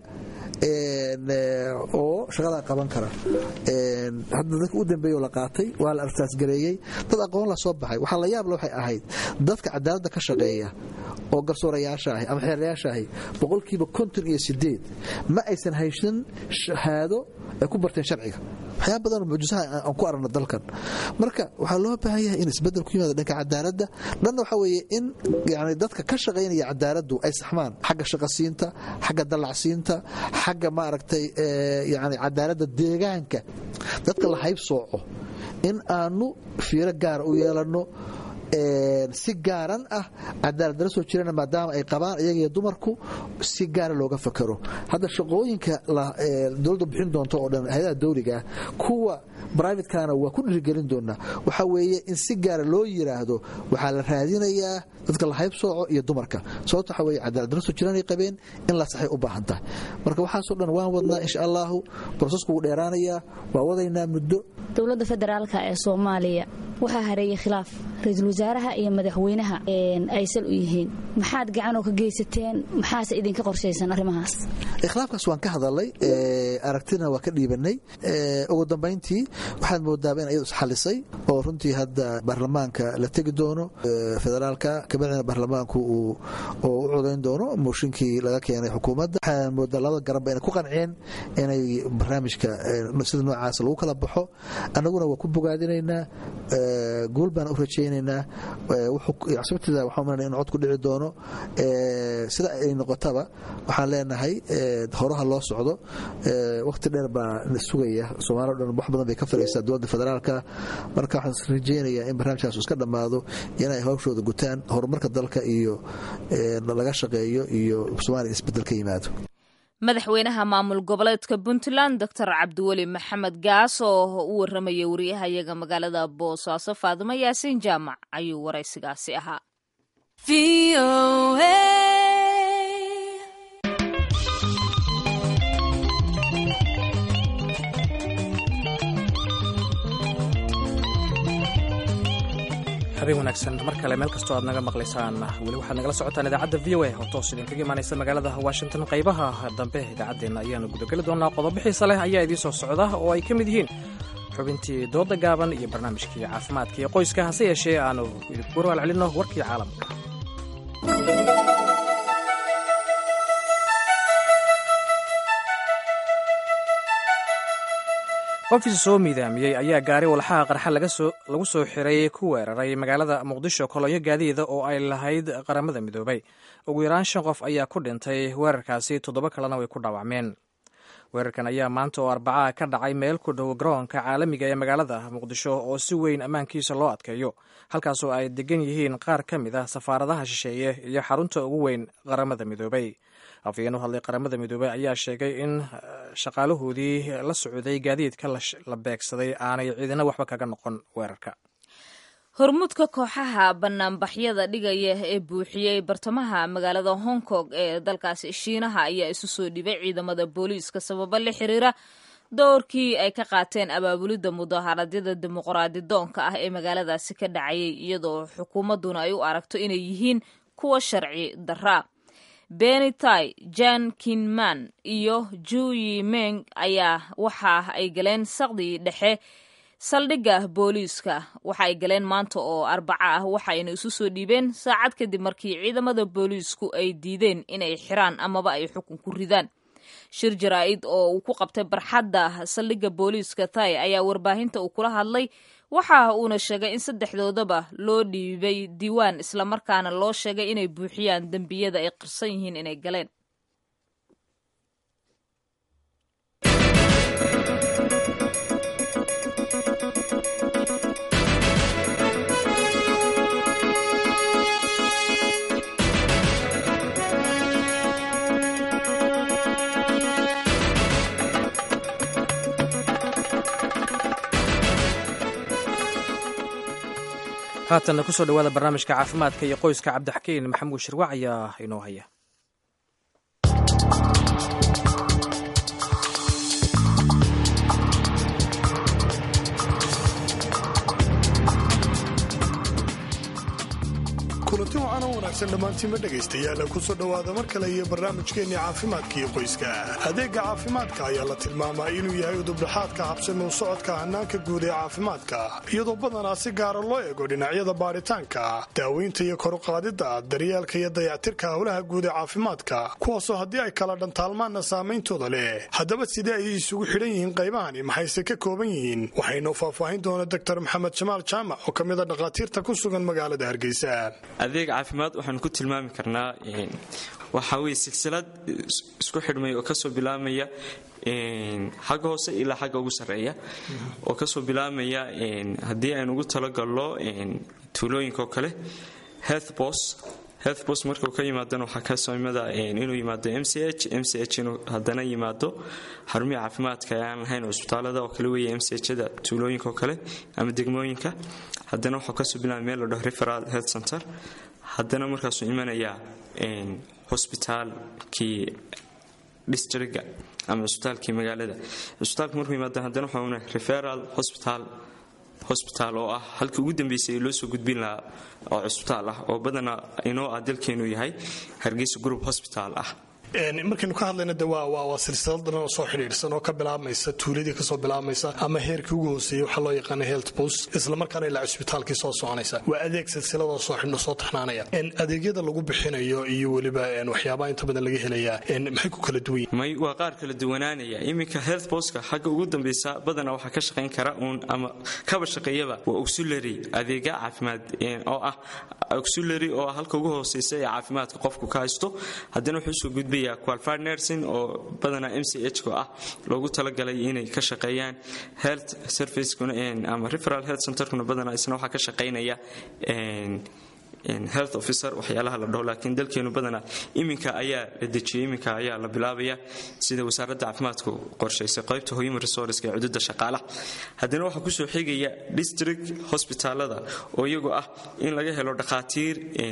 oo shaqadaa qaban kara hadda dadka u dambeeyo la qaatay waa la arsaasgareeyey dad aqoon la soo baxay waxaa la yaable waxay ahayd dadka cadaaladda ka shaqeeya oo garsoorayaasha ahi ama xeerayaasha ahi boqolkiiba konton iyo sideed ma aysan haysan shahaado ay ku barteen sharciga waxyaa badanoo mucjisaha aan ku aragno dalkan marka waxaa loo baahan yahay in isbedel ku yimaado dhanka cadaaladda dhanna waxaa weeye in yani dadka ka shaqaynaya cadaaladdu ay saxmaan xagga shaqasiinta xagga dallacsiinta xagga maaragtay yani cadaaladda deegaanka dadka la hayb sooco in aanu fiiro gaara u yeelanno si gaaran ah cadaaladala soo jirana maadaama ay qabaan iyaga iyo dumarku si gaara looga fakaro hadda shaqooyinka dowladda bixin doonto oo dhan hay-adaha dawligaah kuwa brivatekana waa ku dhiirigelin doonaa waxaa weeye in si gaara loo yiraahdo waxaa la raadinayaa dadka la hayb sooco iyo dumarka sababto waxaa weye cadaaladala soo jiranay qabeen in la saxay u baahan tahay marka waxaasoo dhan waan wadnaa insha allahu brosesku wuu dheeraanayaa waa wadaynaa muddo dowladda federaalka ee soomaaliya waxaa hareeyay khilaaf ra-iisul wasaaraha iyo madaxweynaha ay sal u yihiin maxaad gacanoo ka geysateen maxaase idinka qorshaysan arrimahaas ikhlaafkaas waan ka hadalay aragtina waa ka dhiibanay ugu dambayntii waxaad moodaaba in iyadu isxalisay oo runtii hadda baarlamaanka la tegi doono federaalka kabacdina baarlamaanku uu u codayn doono mooshinkii laga keenay xukuumadda waxaan moodaa labada garanba inay ku qanceen inay barnaamijka sida noocaas lagu kala baxo annaguna waa ku bogaadinaynaa guul baan u rajaynaynaa sababteeda waxaan umalanaya in cod ku dhici doono sida ay noqotaba waxaan leenahay horaha loo socdo waqti dheer baa na sugaya soomaalio dhan wax badan bay ka faraysaa dowladda federaalka marka waxaan rajaynayaa in barnaamijkaas iska dhammaado inay hawshooda gutaan horumarka dalka iyo laga shaqeeyo iyo soomaaliya isbedel ka yimaado madaxweynaha maamul goboleedka puntland doctor cabdiweli maxamed gaas oo u warramaya wariyahayaga magaalada boosaaso faadimo yaasiin jaamac ayuu waraysigaasi ahaa habeen wanaagsan mar kale meel kastoo aad naga maqlaysaan weli waxaad nagala socotaan idaacadda v o a oo toos idinkaga imaanaysa magaalada washington qaybaha dambe idaacaddeenna ayaanu gudageli doonaa qodobo xiisa leh ayaa idiin soo socda oo ay ka mid yihiin xubintii dooda gaaban iyo barnaamijkii caafimaadka iyo qoyska hase yeeshee aanu idinku warwaal celinno warkii caalamka qofkii soo miidaamiyey ayaa gaari walxaha qarxa lagu soo xiray ku weeraray magaalada muqdisho kolonyo gaadiida oo ay lahayd qaramada midoobay ugu yaraan shan qof ayaa ku dhintay weerarkaasi toddoba kalena way ku dhaawacmeen weerarkan ayaa maanta oo arbacaha ka dhacay meel ku dhow garoonka caalamiga ee magaalada muqdisho oo si weyn ammaankiisa loo adkeeyo halkaasoo ay degan yihiin qaar ka mid ah safaaradaha shisheeye iyo xarunta ugu weyn qaramada midoobay afhayeen u hadlay qaramada midoobey ayaa sheegay in shaqaalahoodii la socday gaadiidka la beegsaday aanay ciidina waxba kaga noqon weerarka hormuudka kooxaha banaanbaxyada dhigaya ee buuxiyey bartamaha magaalada hong kong ee dalkaasi shiinaha ayaa isu soo dhibay ciidamada booliiska sababo la xiriira doorkii ay ka qaateen abaabulidda mudaaharaadyada dimuqraadi doonka ah ee magaaladaasi ka dhacayay iyadoo xukuumadduna ay u aragto inay yihiin kuwa sharci daraa benitai jan kinman iyo juyi meng ayaa waxa ay galeen saqdii dhexe saldhigga booliiska waxa ay galeen maanta oo arbaca ah waxayna isu soo dhiibeen saacad kadib markii ciidamada booliisku ay diideen inay xiraan amaba ay xukun ku ridaan shir jaraa'id oo uu ku qabtay barxadda saldhigga booliiska thai ayaa warbaahinta uu kula hadlay waxa uuna sheegay in saddexdoodaba loo dhiibay diiwaan islamarkaana loo sheegay inay buuxiyaan dembiyada ay qirsan yihiin inay galeen haatanna kusoo dhawaada barnaamijka caafimaadka iyo qoyska cabdixakiin maxamuud shirwac ayaa inoo haya kulanti waxaana wanaagsan dhammaantiinma dhegaystayaal kusoo dhowaada mar kale iyo barnaamijkeenni caafimaadka iyo qoyska adeegga caafimaadka ayaa la tilmaamaa inuu yahay udubdhaxaadka habsami u socodka hannaanka guud ee caafimaadka iyadoo badanaa si gaara loo eego dhinacyada baadhitaanka daaweynta iyo koruqaadidda daryeelka iyo dayactirka howlaha guud ee caafimaadka kuwaasoo haddii ay kala dhantaalmaanna saameyntooda leh haddaba sidee ayay isugu xidhan yihiin qaybahani maxayse ka kooban yihiin waxaynoo faahfaahin doona doktor maxamed jamaal jaamac oo ka mid a dhakhaatiirta ku sugan magaalada hargeysa adeeg caafimaad waxaanu ku tilmaami karnaa waxaa weye silsilad isku xidhmay oo kasoo bilaabmaya xagga hoose ilaa xagga ugu sarreeya oo kasoo bilaabmaya haddii aynu ugu talagalno tuulooyinka oo kale healthbos healthbos markuu ka yimaadana waxaa kasoo imada inuu yimaado m c h m c h inuu haddana yimaado xarumihi caafimaadka ee aan lahayn cusbitaalada oo kale weeye m c h-da tuulooyinka oo kale ama degmooyinka haddana waxuu kasoo bilaabay meel la dhaho referal health center haddana markaasuu imanayaa hosbitaalkii districga ama cusbitaalkii magaalada cusbitaalka markuu yimaado haddana waxauna referal hospital hosbitaal oo ah halkii ugu dambeysay ee loo soo gudbin lahaa oo cusbitaal ah oo badanaa inoo ah dalkeenu yahay hargeysa group hosbitaal ah markaynu ka hadlayna de waa silsilad dhan oo soo xidhiidhsan oo ka bilaabmaysa tuuladii kasoo bilaabmaysa ama heerkii ugu hooseeyey waxaa loo yaqaana health post islamarkaana ilaa cusbitaalkii soo soconaysa waa adeeg silsiladoo soo xidhno soo taxnaanaya adeegyada lagu bixinayo iyo weliba waxyaabaha inta badan laga helayaa maxay ku kala duwan may waa qaar kala duwanaanaya iminka health postka xagga ugu dambeysa badanaa waxaa ka shaqayn kara uun ama kaba shaqeeyaba waa auxiliary adeega caafimaad oo ah auxiliary oo halka ugu hooseysa ee caafimaadka qofku ka haysto haddana wuxuu usoo gudbay qualified nursing oo badanaa m c h ka ah loogu talagalay inay ka shaqeeyaan health servicekuna ama referal health centerkuna badanaa isna waxaa ka shaqeynaya health officer waxyaalaha la dhaho laakiin dalkeenu badanaa iminka ayaa la dejiyay iminka ayaa la bilaabaya sida wasaaradda caafimaadku qorshaysay qaybta human resourceska ee cududa shaqaalaha haddana waxaa kusoo xigaya district hospitaalada oo iyagu ah in laga helo dhakhaatiir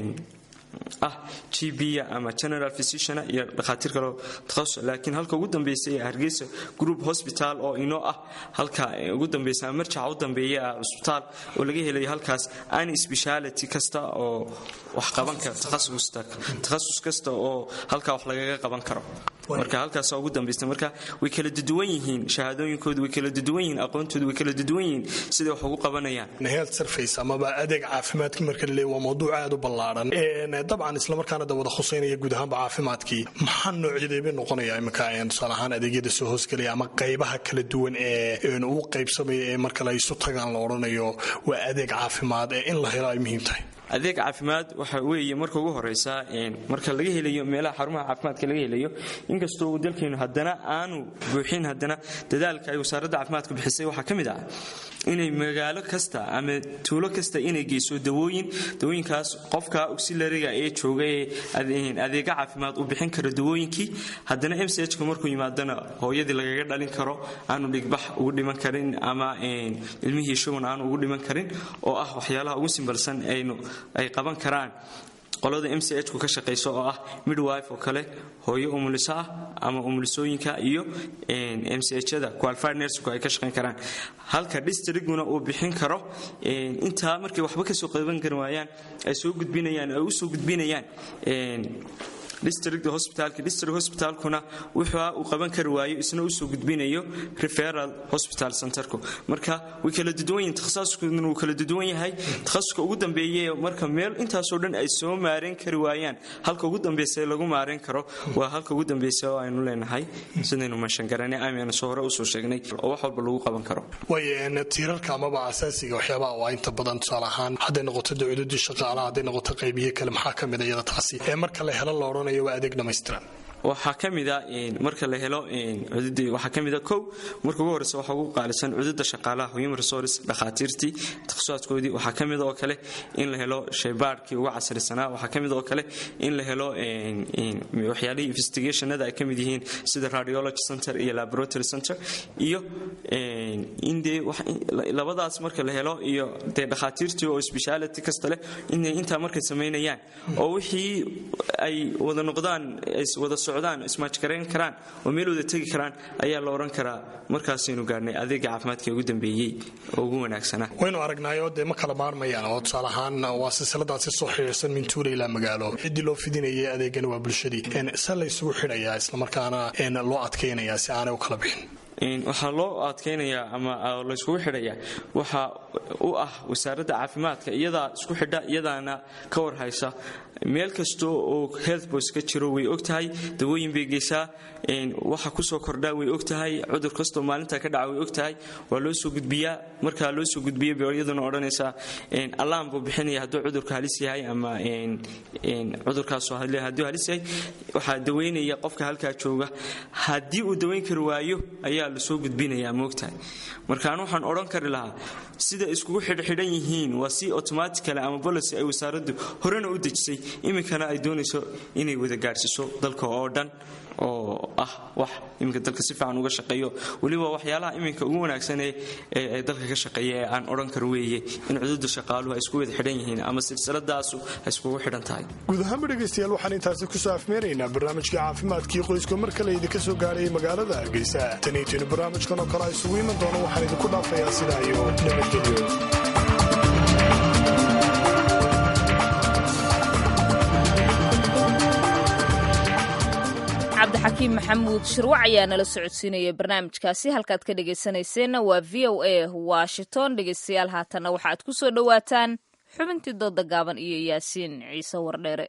ah gb ama general physician iyo dhakhaatiir kaleo takhasus laakiin halka ugu dambeysay ee hargeysa group hospital oo inoo ah halka ugu dambeysa marjaca u dambeeya ah cusbitaal oo laga helayo halkaas any speciality kasta oo wax qaban kara takhasus kasta oo halkaa wax lagaga qaban karo marka halkaas ugu dambaysta marka way kala duduwan yihiin shahaadooyinkoodu way kala duduwan yihiin aqoontoodu way kala duduwan yihiin siday wax ugu qabanayaan health service amaba adeeg caafimaadkii marka laleeyahy waa mawduuc aad u ballaaran dabcan islamarkaana da wada khuseynaya guud ahaanba caafimaadkii maxaa noocyadeebay noqonaya iminka tusaale ahaan adeegyada soo hoosgelaya ama qaybaha kala duwan ee uu qaybsamaya ee marka la isu tagaan la odhanayo waa adeeg caafimaad ee in la helo ay muhiim tahay adeeg caafimaad waxa weeye marka ugu horeysa marka laga helayo meelaha xarumaha caafimaadka laga helayo inkastoo uu dalkeenu haddana aanu buuxin haddana dadaalka ay wasaaradda caafimaadka bixisay waxaa ka mid ah inay magaalo kasta ama tuulo kasta inay geyso dawooyin dawooyinkaas qofka auxilariga ee jooga ee adeega caafimaad uu bixin karo dawooyinkii haddana m c h ka markuu yimaadana hooyadii lagaga dhalin karo aanu dhigbax ugu dhiman karin ama ilmihii shuban aanu ugu dhiman karin oo ah waxyaalaha ugu simbalsan aynu ay qaban karaan qolada m c h ku ka shaqayso oo ah midwife oo kale hooyo umuliso ah ama umulisooyinka iyo m c h-da qualified nursku ay ka shaqayn karaan halka districtguna uu bixin karo intaa markay waxba kasoo qaban kari waayaan ay soo gudbinayaan ay usoo gudbinayaan district hospitalka district hospitalkuna wuxuu uu qaban kari waayo isna usoo gudbinayo referal hospital centerku marka way kala duduwan yihiin takhasuskuna wuu kala duduwan yahay takhasuska ugu dambeeye marka meel intaasoo dhan ay soo maareen kari waayaan halka ugu dambeysa lagu maareen karo waa halka ugu dambeysa oo aynu leenahay sidaynu mashangaranay amanu soo hore usoo sheegnay oo wax walba lagu qaban karo way tiirarka amaba asaasiga waxyaabaha waa inta badan tusaale ahaan hadday noqoto dawladii shaqaalaha hadday noqoto qaybiye kale maxaa ka mid iyada taasi ee marka la helo la odhanayo waa adeeg dhammaystiran waxaa ka mida marka la helo cududii waxaa ka mida kow marka ugu horeysa waxaa ugu qaalisan cududa shaqaalaha human resource dhakhaatiirtii takhasusaadkoodii waxaa ka mida oo kale in la helo shaybaadhkii ugu casrisanaa waxaa ka mida oo kale in la helo waxyaalihii investigationada ay ka mid yihiin sida radiology center iyo laboratory center iyo in dee labadaas marka la helo iyo dee dhakhaatiirtii oo speciality kasta leh inay intaa markay samaynayaan oo wixii ay wada noqdaan wada socdaan ismaajgarayn karaan oo meel wada tegi karaan ayaa la odhan karaa markaasaynu gaarhnay adeega caafimaadka ugu dambeeyey oo ugu wanaagsanaa waynu aragnaayo dee ma kala maarmayaan oo tusaale ahaan waa silsiladaasi soo xidhiirsan min tuula ilaa magaalo ciddii loo fidinayay adeegana waa bulshadii se la isugu xidhayaa islamarkaana loo adkaynayaa si aanay u kala bixin waxaa loo adkaynayaa ama layskugu xidhayaa waxa u ah wasaaradda caafimaadka iyadaa isku xidha iyadaana ka warhaysa meel kasta oo health boys ka jiro way ogtahay dawooyin bay geysaa waxa kusoo kordhaa way ogtahay cudur kastoo maalinta ka dhaca way ogtahay waa loo soo gudbiyaa markaa loo soo gudbiya bay iyaduna odhanaysaa alarm buu bixinaya hadduu cudurka halis yahay ama cudurkaas hadduu halis yahay waxaa daweynaya qofka halkaa jooga haddii uu daweyn kari waayo ayaa lasoo gudbinayaa moogtahay markaan waxaan odhan kari lahaa sida iskugu xidhxidhan yihiin waa si automaticale ama bolicy ay wasaaraddu horena u dejisay iminkana ay doonayso inay wada gaadhsiiso dalka oo dhan oo ah wax iminka dalka si fiican uga shaqeeyo weliba waxyaalaha iminka ugu wanaagsan ee dalka ka shaqeeya ee aan odhan karo weeye in cududa shaqaaluhu ay isku wada xidhan yihiin ama silsiladaasu ay iskugu xidhan tahay guud ahaanba dhegaystayaal waxaan intaasi kusoo afmeeraynaa barnaamijka caafimaadkii qoyska mar kale idinka soo gaadhayay magaalada hargeysa tan iyo intaynu barnaamijkan oo kale a isugu iman doono waxaan idinku dhaafayaa sidaa iyo nabadgelyo cabdixakiim maxamuud shirwac ayaa nala socodsiinaya barnaamijkaasi halkaad ka dhegaysanayseena waa v o a washington dhegaystayaal haatanna waxaad ku soo dhowaataan xubintii dooda gaaban iyo yaasiin ciise wardheere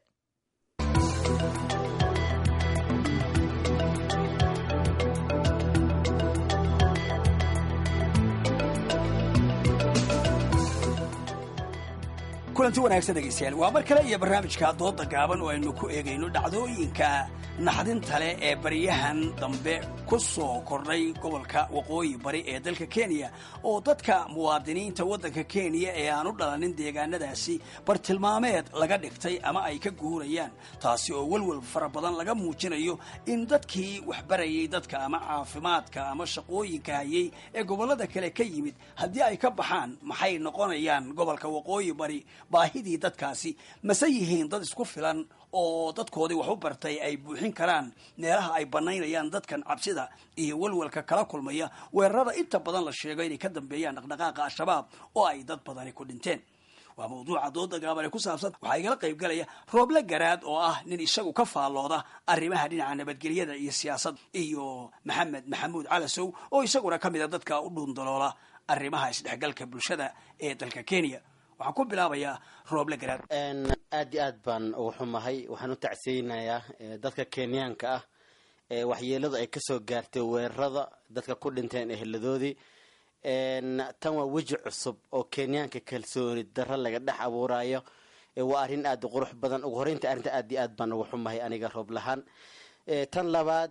kulanti wanaagsan dhegaystayaal waa mar kale iyo barnaamijka dooda gaaban oo aynu ku eegayno dhacdooyinka naxdinta leh ee baryahan dambe ku soo kordhay gobolka waqooyi bari ee dalka kenya oo dadka muwaadiniinta waddanka kenya ee aan u dhalanin deegaanadaasi bartilmaameed laga dhigtay ama ay ka guurayaan taasi oo welwel fara badan laga muujinayo in dadkii waxbarayay dadka ama caafimaadka ama shaqooyinka hayay ee gobollada kale ka yimid haddii ay ka baxaan maxay noqonayaan gobolka waqooyi bari baahidii dadkaasi mase yihiin dad isku filan oo dadkoodii wax u bartay ay buuxin karaan meelaha ay banaynayaan dadkan cabsida iyo welwelka kala kulmaya weerarada inta badan la sheego inay ka dambeeyaan dhaqdhaqaaqa al-shabaab oo ay dad badani ku dhinteen waa mawduuca dooda gaaban ee ku saabsan waxaa igala qayb galaya rooble garaad oo ah nin isagu ka faallooda arrimaha dhinaca nabadgelyada iyo siyaasad iyo maxamed maxamuud calasow oo isaguna ka mid a dadka u dhuundaloola arrimaha isdhexgalka bulshada ee dalka kenya waxaan ku bilaabayaa rooble garaad aad iyo aad baan ugu xumahay waxaan u tacsiyeynayaa dadka kenyaanka ah ee waxyeeladu ay kasoo gaartay weerarada dadka ku dhinteen eheladoodii tan waa weji cusub oo kenyaanka kalsooni darro laga dhex abuurayo waa arrin aad u qurux badan ugu horeynta arrinta aad iyo aad baan ugu xumahay aniga roob lahaan tan labaad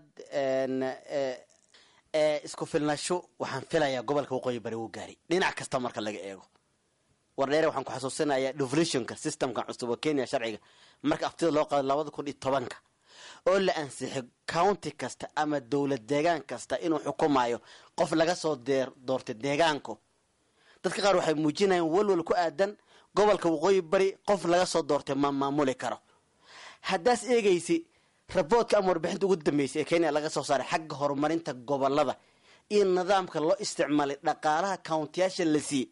isku filnasho waxaan filayaa gobolka waqooyi bari wuu gaari dhinac kasta marka laga eego wardheere waxaan ku xasuusinayaa devolutionka systemka cusub oo kenya sharciga marka aftida loo qaado labada kun iyo tobanka oo la ansixay county kasta ama dowlad deegaan kasta inuu xukumayo qof laga soo deer doortay deegaanku dadka qaar waxay muujinayaan walwal ku aadan gobolka waqooyi bari qof laga soo doortay ma maamuli karo haddaas eegaysi raboodka ama warbixinta ugu dambeysay ee kenya laga soo saaray xagga horumarinta gobolada iyo nidaamka loo isticmaalay dhaqaalaha countiyaasha la siiyey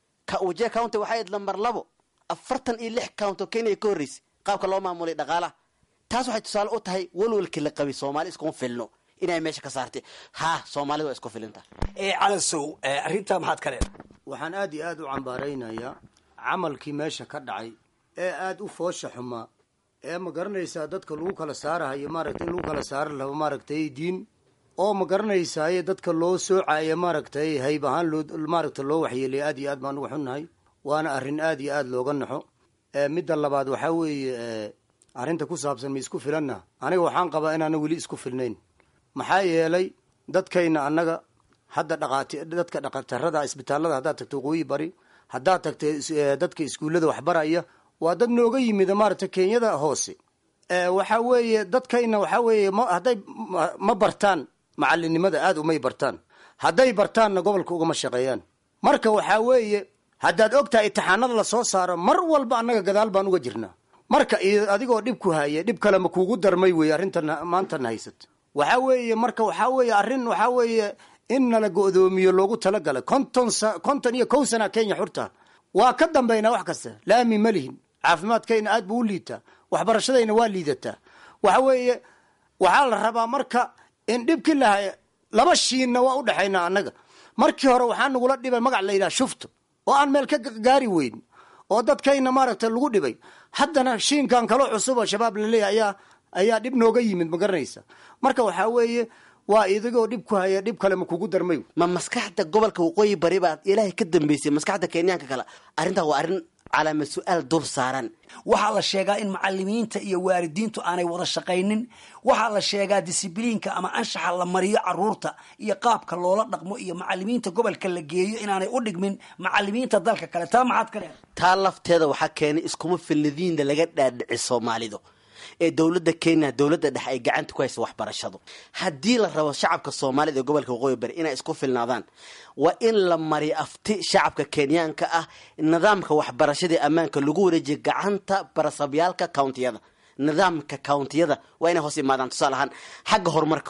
wajia county waxay ayd lambar labo afartan iyo lix count oo kenya ka horreysay qaabka loo maamulay dhaqaalaha taas waxay tusaale u tahay walwalkii la qabay soomaali iskuma filno inay meesha ka saartay ha soomaalida waa isku filinta calasow arrintaa maxaad ka leedahay waxaan aad iyo aad u cambaaraynayaa camalkii meesha ka dhacay ee aada u foosha xumaa ee ma garanaysaa dadka lagu kala saarahayo maaragtay in lagu kala saari rabo maaragtay diin oo ma garanaysaaye dadka loo soocaya maaragtay hayb ahaan loo maaragta loo waxyeelay aad iyo aad baan uga xunnahay waana arrin aad iyo aad looga naxo midda labaad waxaa weeye arrinta ku saabsan ma isku filanna aniga waxaan qabaa inaana weli isku filnayn maxaa yeelay dadkayna annaga hadda dhaqaati dadka dhaqatarada isbitaallada haddaad tagto waqooyi bari haddaad tagta dadka iskuullada waxbaraya waa dad nooga yimida maaragta kenyada hoose waxaa weeye dadkayna waxaa weeye ma hadday ma bartaan macalinimada aada umay bartaan hadday bartaanna gobolka ugama shaqeeyaan marka waxaa weeye haddaad ogtahay itixaanada lasoo saaro mar walba annaga gadaal baan uga jirnaa marka adigoo dhib ku haya dhib kale ma kuugu darmay weye arrintan maantana haysat waxaa weeye marka waxaa weeye arrin waxaa weeye in nala go-doomiyo loogu talagalay konton konton iyo kow sana kenya xurta waa ka dambaynaa wax kasta laami ma lihin caafimaadkayna aad buu u liitaa waxbarashadayna waa liidataa waxa weeye waxaa la rabaa marka in dhibkii lahay laba shiinna waa udhexaynaa annaga markii hore waxaa nagula dhibay magac la yidhaha shufto oo aan meel ka gaari weyn oo dadkayna maaragta lagu dhibay haddana shiinkan kaloo cusub oo shabaab laleeyahy ayaa ayaa dhib nooga yimid ma garanaysa marka waxaa weeye waa idigoo dhib ku haya dhib kale ma kugu darmay ma maskaxda gobolka waqooyi bari baa ilaahay ka dambeysay maskaxda kenyaanka kale arrintaa waa arrin calaama su-aal dul saaran waxaa la sheegaa in macalimiinta iyo waalidiintu aanay wada shaqaynin waxaa la sheegaa disibliinka ama anshaxa la mariyo caruurta iyo qaabka loola dhaqmo iyo macalimiinta gobolka la geeyo inaanay u dhigmin macalimiinta dalka kale taa maxaad ka leedahay taa lafteeda waxaa keenay iskuma filnadiinda laga dhaadhici soomaalidu ee dowladda kenya dowladda dhexe ay gacanta ku haysa waxbarashadu haddii la rabo shacabka soomaalida ee gobolka waqooyi bari inay isku filnaadaan waa in la mariyo afti shacabka kenyaanka ah nidaamka waxbarashadii ammaanka lagu wareejiya gacanta barasabyaalka countiyada nidaamka countiyada waa inay hoos imaadaan tusaale ahaan xagga horumarka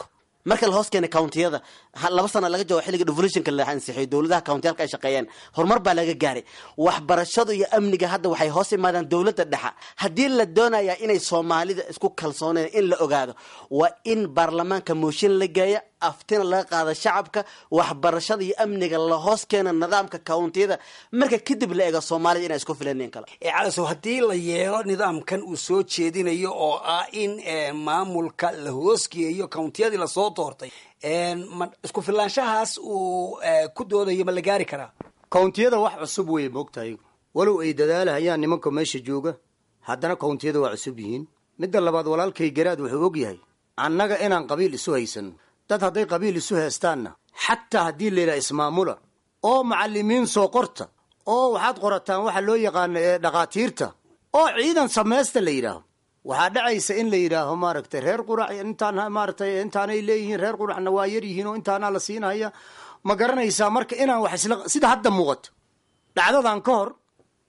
marka la hoos keenay countiyada laba sana laga joogo xilliga devolutionka la ansixiyo dowladaha countiyalka ay shaqeeyeen horumar baa laga gaaray waxbarashadu iyo amniga hadda waxay hoos imaadaan dowladda dhexa haddii la doonaya inay soomaalida isku kalsooneen in la ogaado waa in baarlamaanka mooshin la geeya aftina laga qaada shacabka waxbarashada iyo amniga la hoos keena nidaamka countiyada marka kadib la eego soomaalida inay isku filaneen kale calasow haddii la yeelo nidaamkan uu soo jeedinayo oo ah in maamulka la hoosgeeyo countiyadii lasoo doortay ma isku filaanshahaas uu ku doodayo ma la gaari karaa countiyada wax cusub wey moogtahay walow ay dadaalahayaan nimanka meesha jooga haddana countiyada waa cusub yihiin midda labaad walaalkay garaad wuxuu og yahay annaga inaan qabiil isu haysano dad hadday qabiil isu heestaanna xataa haddii layidhaha ismaamula oo macalimiin soo qorta oo waxaad qorataan waxa loo yaqaano ee dhakhaatiirta oo ciidan samaysta la yidhaaho waxaa dhacaysa in la yidhaaho maaragtay reer qurac intaan maaragtay intaanay leeyihiin reer quraxna waa yar yihiin oo intaanaa la siinaya ma garanaysaa marka inaan wax isla sida hadda muuqato dhacdadan ka hor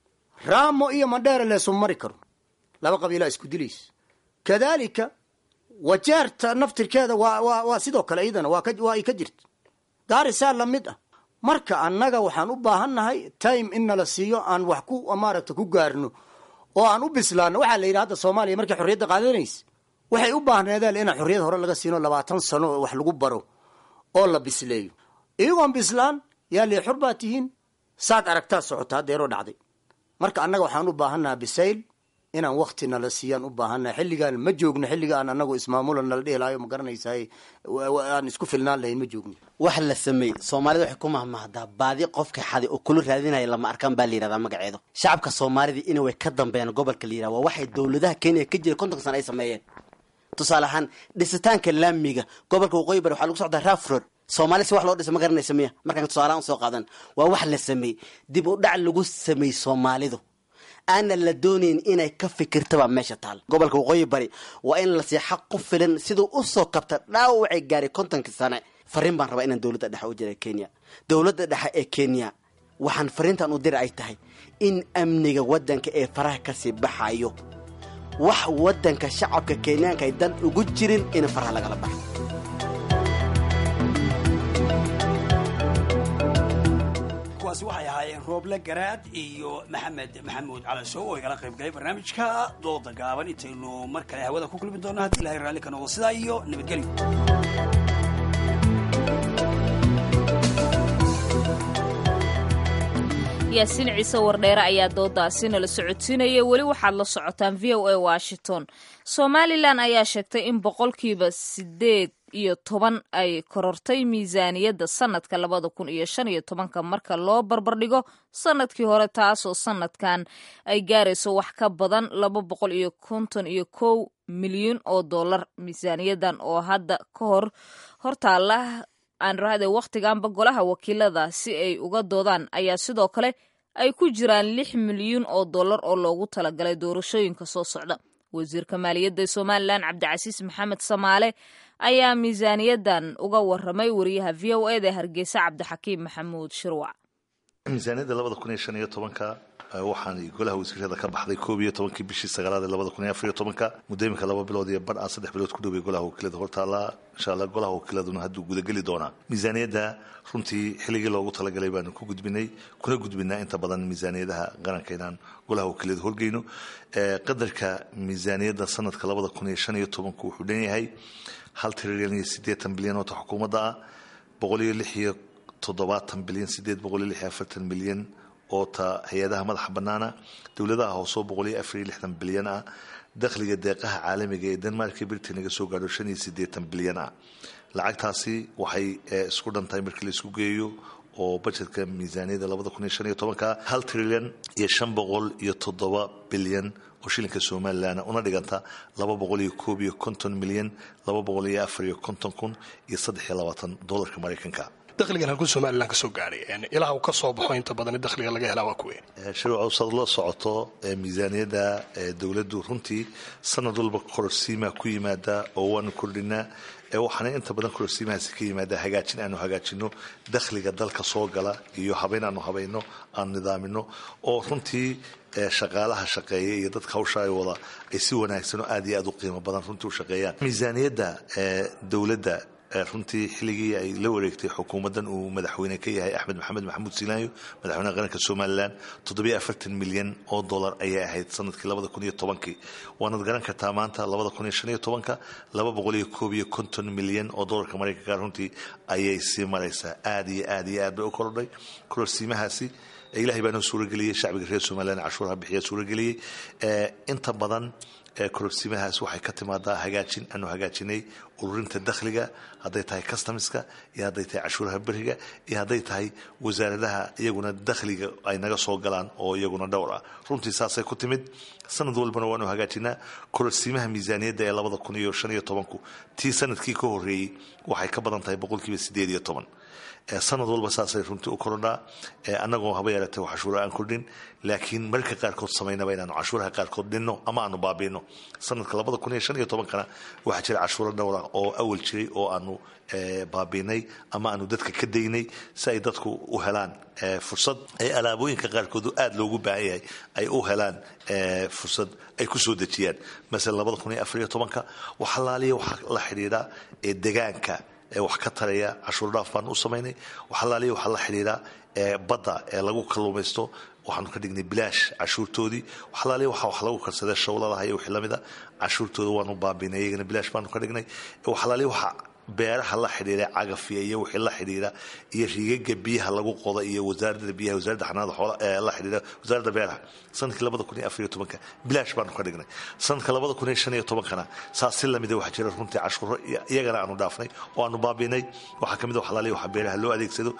raamo iyo mandheere leesu mari karo laba qabiilaa isku dilaysa kadaalika wajeerta naftirkeeda waa waa waa sidoo kale iyadana waa ka waa ay ka jirta gaarisaa la mid ah marka annaga waxaan u baahannahay time in nala siiyo aan wax ku maaragta ku gaarno oo aan u bislaano waxaa la yidhi hadda soomaaliya markay xorriyadda qaadanaysa waxay u baahneedeen inaan xorriyad hore laga siino labaatan sano oo wax lagu baro oo la bisleeyo iyagoon bislaan yaa lee xor baa tihiin saad aragtaa socota haddeeroo dhacday marka annaga waxaan u baahannaha bisayl inaan wakti nala siiyaan u baahannaha xilligaan ma joogno xilliga aan anagu ismaamula nala dhihelaayo ma garanaysaay aan isku filnaan lahayn ma joogno wax la sameeyey soomaalida waxay ku mahmahdaa baadi qofka xaday oo kula raadinaya lama arkaan baa la yihahdaa magaceedu shacabka soomaalida ina way ka dambeeyaan gobolka la yihahda waa waxay dowladaha kenya ka jira kontonka sana ay sameeyeen tusaale ahaan dhisitaanka laamiga gobolka waqooyi bari waxaa lagu socdaa rafrod soomaali si wax loo dhisa ma garanaysa miya markaan tusaalahaan usoo qaadan waa wax la sameeyey dib u dhac lagu sameeyey soomaalidu aana la doonayn inay ka fikirtaba meesha taal gobolka waqooyi bari waa in la sii xaq ku filan siduu usoo kabta dhaawacay gaaray kontonkii sane fariin baan rabaa inaan dowladda dhexe u jira kenya dowladda dhexe ee kenya waxaan fariintan u diri ay tahay in amniga waddanka ee faraha kasii baxayo wax waddanka shacabka kenyaanka ay dan ugu jirin in faraha lagala baxo kuwaasi waxay ahaayeen rooble garaad iyo maxamed maxamuud calashow oo igala qayb galay barnaamijka dooda gaaban intaynu mar kale hawada ku kulmi doonno haddii ilahay raalli ka noqdo sidaa iyo nabadgelyo yaasiin ciise wardheere ayaa doodaasi nala socodsiinaya weli waxaad la socotaan v o a washington somalilan ayaa sheegtay in boqolkiiba sideed iyo toban ay korortay miisaaniyadda sanadka labada kun iyo shan iyo tobanka marka loo barbardhigo sanadkii hore taasoo sanadkan ay gaarayso wax ka badan laba boqol iyo konton iyo kow milyan oo dollar miisaaniyadan oo hadda ka hor hortaala aan raade wakhtiganba golaha wakiilada si ay uga doodaan ayaa sidoo kale ay ku jiraan lix milyuun oo dollar oo loogu talagalay doorashooyinka soo socda wasiirka maaliyadda somalilan cabdicasiis maxamed samaale ayaa miisaaniyadan uga waramay wariyaha v o eda hargeysa cabdixakiim maxamuud shirwac miisaaniyadda labada kun iyo shan iyo tobanka waxaan golaha wasiirada ka baxday koob iyo tobankii bishii sagaalaad ee labada kun iyo afar iyo tobanka muddo iminka laba bilood iyo bar aan saddex bilood ku dhoway golaha wakiilada hortaallaa insha allah golaha wakiiladuna hadduu gudageli doonaa miisaaniyadda runtii xilligii loogu talagalay baanu ku gudbinay kuna gudbinaa inta badan miisaaniyadaha qaranka inaan golaha wakiilada horgeyno qadarka miisaaniyadda sanadka labada kun iyo shan iyo tobanku wuxuu dhan yahay hal trilyan iyo siddeetan bilyan oo ta xukuumadda ah boqol iyo lix iyo toddobaatan bilyan sideed boqol iyo lix iyo afartan milyan oo ta hay-adaha madaxa bannaana dowladaha hoosoo boqol iyo afar iyo lixdan bilyan ah dakhliga deeqaha caalamiga ee denmark iyo britain naga soo gaadho shan iyo siddeetan bilyan ah lacagtaasi waxay isku dhantahay markii la isku geeyo oo bajetka miisaaniyadda labada kun iyo shan iyo tobanka hal trilyan iyo shan boqol iyo toddoba bilyan oo shilinka somalilan una dhiganta laba boqol iyo koob iyo konton milyan laba boqol iyo afar iyo konton kun iyo saddex iyo labaatan dolarka maraykanka dakhligan halkuu somalilan ka soo gaadhay ilaah uu ka soo baxo inta badan dakhliga laga helaa waa kuwe shirwcawsad la socoto miisaaniyadda dowladdu runtii sanad walba kororsiimaa ku yimaada oo waanu kordhinaa waxaana inta badan kororsiimahaasi ka yimaada hagaajin aanu hagaajino dakhliga dalka soo gala iyo habeyn aanu habayno aanu nidaamino oo runtii shaqaalaha shaqeeya iyo dadka hawsha ay wada ay si wanaagsan oo aad iyo aad u qiimo badan runtii u shaqeeyaan miisaaniyadda dowladda runtii xilligii ay la wareegtay xukuumaddan uu madaxweyne ka yahay axmed maxamed maxamuud silaanyo madaxweynaha qaranka somalilan toddobiyo afartan milyan oo dollar ayay ahayd sanadkii labada kun iyo tobankii waanaad garan kartaa maanta labada kun iyo shan iyo tobanka laba boqol iyo koob iyo konton milyan oo dollarka maraykanka runtii ayay sii maraysaa aad iyo aad iyo aad bay u korodhay kororsiimahaasi ilahay baa noo suurageliyey shacbiga reer somalilan cashuuraha bixiya suurageliyey inta badan kororsiimahaas waxay ka timaadaa hagaajin aanu hagaajinay ururinta dakhliga hadday tahay customiska iyo hadday tahay cashuuraha beriga iyo hadday tahay wasaaradaha iyaguna dakhliga ay naga soo galaan oo iyaguna dhowr ah runtii saasay ku timid sanad walbana waanu hagaajinaa kororsiimaha miisaaniyadda ee labada kun iyo shan iyo tobanku tii sanadkii ka horreeyey waxay ka badan tahay boqolkiiba sideed iyo toban sanad walba saasay runtii u korodhaa annagoo haba yaratay cashuura aan kordhin laakiin marka qaarkood samaynaba inaanu cashuuraha qaarkood dhinno ama aanu baabiino sanadka labada kun iyo shan iyo tobankana waxaa jira cashuuro dhowra oo awal jiray oo aanu baabiinay ama aanu dadka ka daynay si ay dadku u helaan fursad ay alaabooyinka qaarkood aada loogu baahan yahay ay u helaan fursad ay ku soo dejiyaan masalan labada kun iyo afar iyo tobanka waxalaaliya waxaa la xidhiidha ee degaanka ee wax ka taraya cashuur dhaaf baanu u samaynay waxalaaliya waxaa la xidhiidha ee badda ee lagu kalluumaysto waxaanu ka dhignay bilaash cashuurtoodii waxalaaliya waxaa wax lagu karsadee shawladaha iyo wixii lamida cashuurtooda waanu baabiinay iyagana bilaash baanu ka dhignay waxalaaliya waxaa beeraha la xidhiidha cagafiya iyo wixii la xidhiidha iyo riigaga biyaha lagu qoda iyo wasaaradda biyaha wasaaradda xanaanada xoola ee la xidhiidha wasaaradda beeraha sanadkii labada kun iyo afar iyo tobanka bilaash baanu ka dhignay sanadka labada kun iyo shan iyo tobankana saas si lamida waxaa jira runtii cashuuro iyagana aanu dhaafnay oo aanu baabiinay waxaa ka mid a waxalaaliya waxaa beeraha loo adeegsado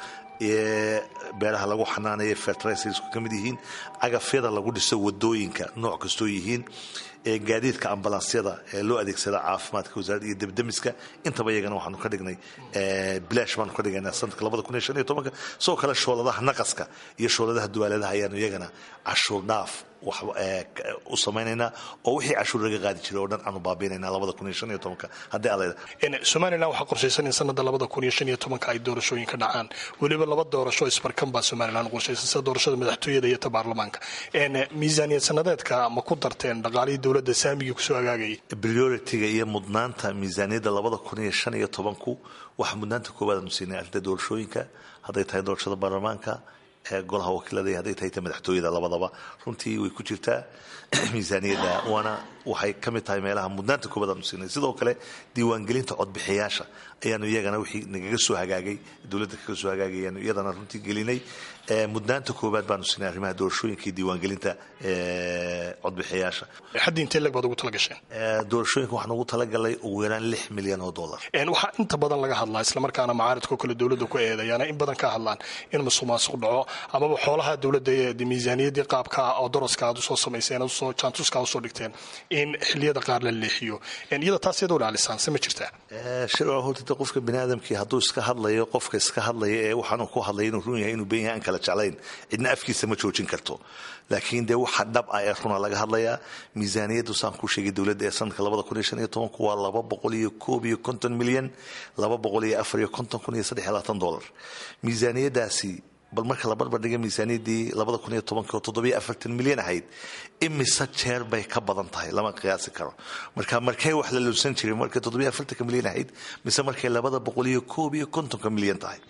beeraha lagu xanaanaya fertilizersku ka mid yihiin cagafyada lagu dhiso wadooyinka nooc kastoo yihiin gaadiidka ambalansyada ee loo adeegsada caafimaadka wasaaradda iyo debdemiska intaba iyagana waxaanu ka dhignay bilaash baanu ka dhigaynaa sanadka labada kun iyo shan iyo tobanka sidoo kale shooladaha naqaska iyo shooladaha duwaaladaha ayaanu iyagana cashuur dhaaf wax u samaynaynaa oo wixii cashuur laga qaadi jiray oo dhan aanu baabiinaynaa labada kun iyo shan iyo tobanka haddii alayda somalilan waxaa qorshaysan in sanada labada kun iyo shan iyo tobanka ay doorashooyin ka dhacaan weliba laba doorasho isbarkan baa somalilan qorshaysan sida doorashada madaxtooyada iyo ta baarlamaanka miisaaniyad sanadeedka ma ku darteen dhaqaalihii dowladda saamigii kusoo agaagayay prioritiga iyo mudnaanta miisaaniyadda labada kun iyo shan iyo tobanku waxaa mudnaanta koowaad aanu siinay arrinta doorashooyinka hadday tahay doorashada baarlamaanka golaha wakiilada hadday tahay ta madaxtooyada labadaba runtii way ku jirtaa miisaaniyadda waana waxay ka mid tahay meelaha mudnaanta koobaad aanu siinay sidoo kale diiwaangelinta codbixiyaasha ayaanu iyagana wixii nagaga soo hagaagay dowladda kaga soo hagaagay ayaanu iyadana runtii gelinay mudnaanta koobaad baanu siinay arrimaha doorashooyinka iyo diiwaangelinta codbixiyaasha xaddii intee leg baad ugu tala gasheen doorashooyinka waxaan ugu talagalay ugu yaraan lix milyan oo dollar waxaa inta badan laga hadlaa islamarkaana macaaridkoo kale dowladda ku eedayaana in badan ka hadlaan in musuq maasuq dhaco amaba xoolaha dowladda ee miisaaniyaddii qaabka oo daraska aad usoo samayseen usoo jaantuska usoo dhigteen in xiliyada qaar la leexiyo iyada taas iyadoo dhaalisaan se ma jirtaa shirwaa hortita qofka biniaadamkii hadduu iska hadlayo qofka iska hadlaya ee waxaanu ku hadlaya inuu run yahay inuu ben yahay aan kala jeclayn cidna afkiisa ma joojin karto laakiin dee waxa dhab ah ee runa laga hadlayaa miisaaniyaddu saan kuu sheegay dowladda ee sanadka labada kun iyo shan iyo tobanku waa laba boqol iyo koob iyo konton milyan laba boqol iyo afar iyo konton kun iyo saddex iyo labaatan dollar miisaaniyaddaasi bal marka la barbardhiga miisaaniyaddii labada kun iyo tobanka oo toddobiyo afartan milyan ahayd imise jeer bay ka badan tahay lama qiyaasi karo marka markay wax la lunsan jiray markay toddobiyo afartanka milyan ahayd mise markay labada boqol iyo koob iyo kontonka milyan tahay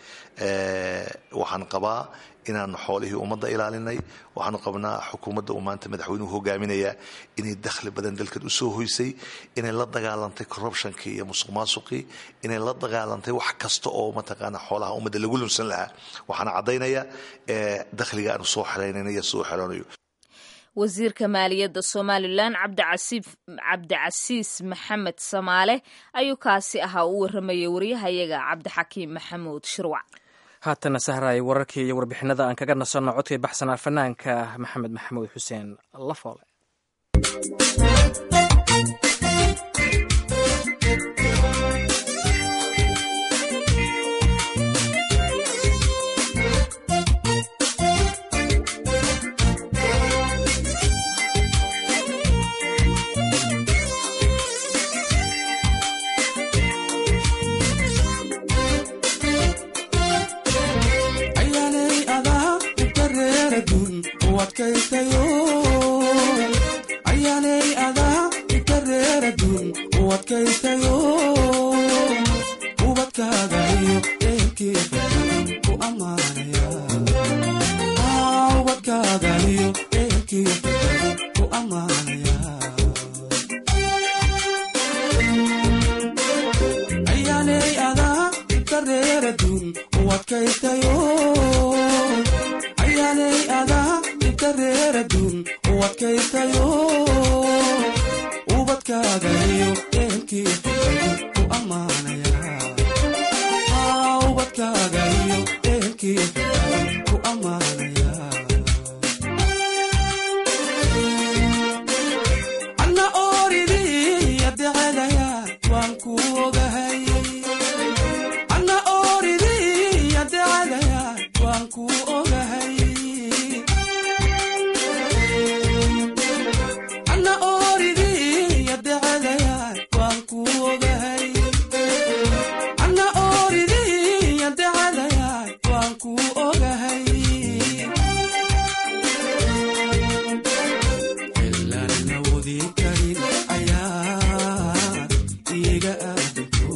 waxaan qabaa inaanu xoolihii ummadda ilaalinay waxaanu qabnaa xukuumadda uu maanta madaxweynuhu hogaaminayaa inay dakhli badan dalkan usoo hoysay inay la dagaalantay corruptionkii iyo musuq maasuqii inay la dagaalantay wax kasta oo mataqaana xoolaha ummadda lagu lunsan lahaa waxaana caddaynaya dakhliga aanu soo xeraynaynayo soo xeroonayo wasiirka maaliyadda somalilan cabdicasiis maxamed samaale ayuu kaasi ahaa u waramayay waryahayaga cabdixakiim maxamuud shirwac haatana sahraay wararkii iyo warbixinada aan kaga nasanno codkii baxsanaa fanaanka maxamed maxamuud xuseen lafoole ayaaley adaa ika reeradun u adkaytayo ubadka ubadkaaga iyo ehelkiyo ku ammaanaya ayaaley adaa ibkareeraduun u adkaystayo ayaaley adaa ibkareeraduun u adkaystayo ubadkaaga iyo ehelkiyo ku ammaanaya ubadkaaga iyo ehelkiyo ku ammaanaya anna ooridii adecadaya waan ku ogahay anna ooridii adecadaya waan ku ogahay anna ooridii adecadaya waan ku ogahay anna ooridii adecadaya waan ku ogahay ilaan awoodi karin ayaa iga aadato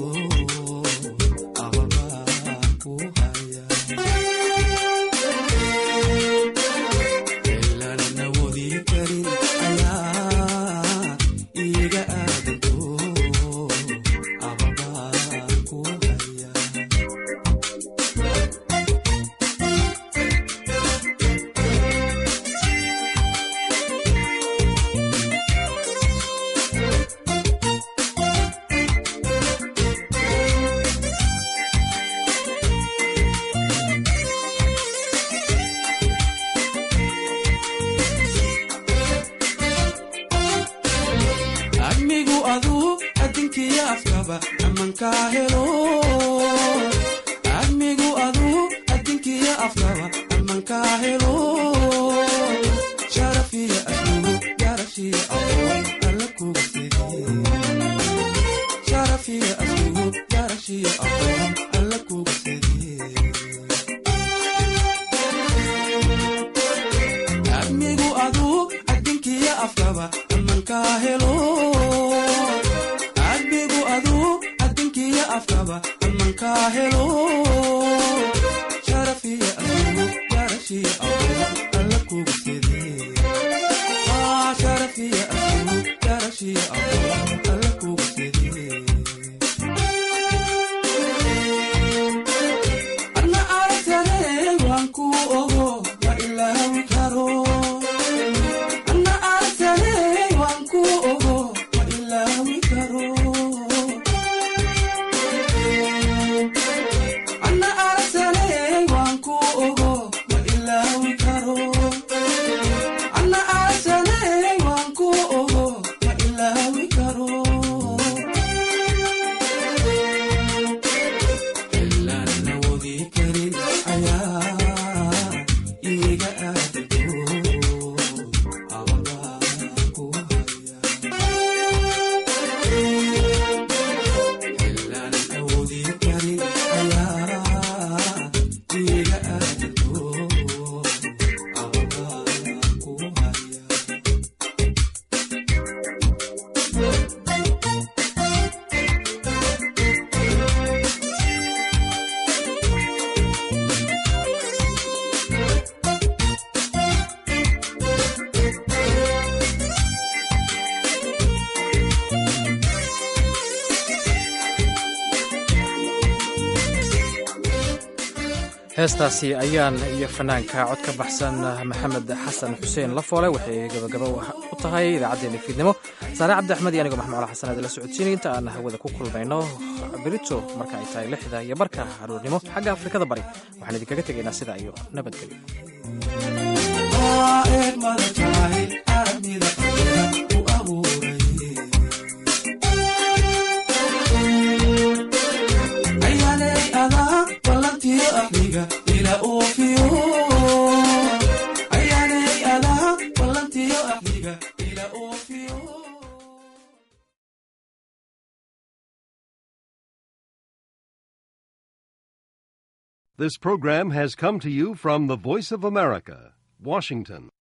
ababaa ku haya ilaan awoodi karin ayaa iga aadato ababaa ku haya admigu aduu adinkiyo afkaba amankaa helo admigu aduu adinkiyo afkaba amankaa helo sharafiya aslugu garashiya aqoon alla kuga sidi sharafiya aslugu garashiya aqoon alla kuga sidi admigu aduu adinkiyo afkaba amankaa helo admigu aduu adinkiyo afkaba amankaa helo sharafiya aslugu garashiya aqoon alla kuga sidi sharafiya aslugu garashiya aqoon alla kuga sidi anna aragtane waan ku ogo ma ilaawi karo anna aragtane waan ku ogo ma ilaawi karo anna aragtane waan ku ogo ma ilaawi karo anna aragtane waan ku ogo ma ilaawi karo ilaan awoodi karin ayaa iga aadato ababaa ku haya ilaan awoodi karin ayaa iga aadato ababaa ku haya heestaasi ayaan iyo fanaanka cod ka baxsan maxamed xasan xuseen lafoole waxay gabagaba u tahay idaacaddeenna fiidnimo saare cabdi axmed iyo anigoo maxmuud cala xasan aad la socodsiinay inta aan hawada ku kulmayno berito marka ay tahay lixda iyo barka aroornimo xagga afrikada bari waxaan idinkaga tegaynaa sidaa iyo nabadgelyo eegmada tahay aragmida qalbiga u abuuray ayaaley adaa ballantiyo ahliga ila oofiyo ayaaley adaa ballantiyo ahliga ila oofiyo This program has come to you from the Voice of America, Washington.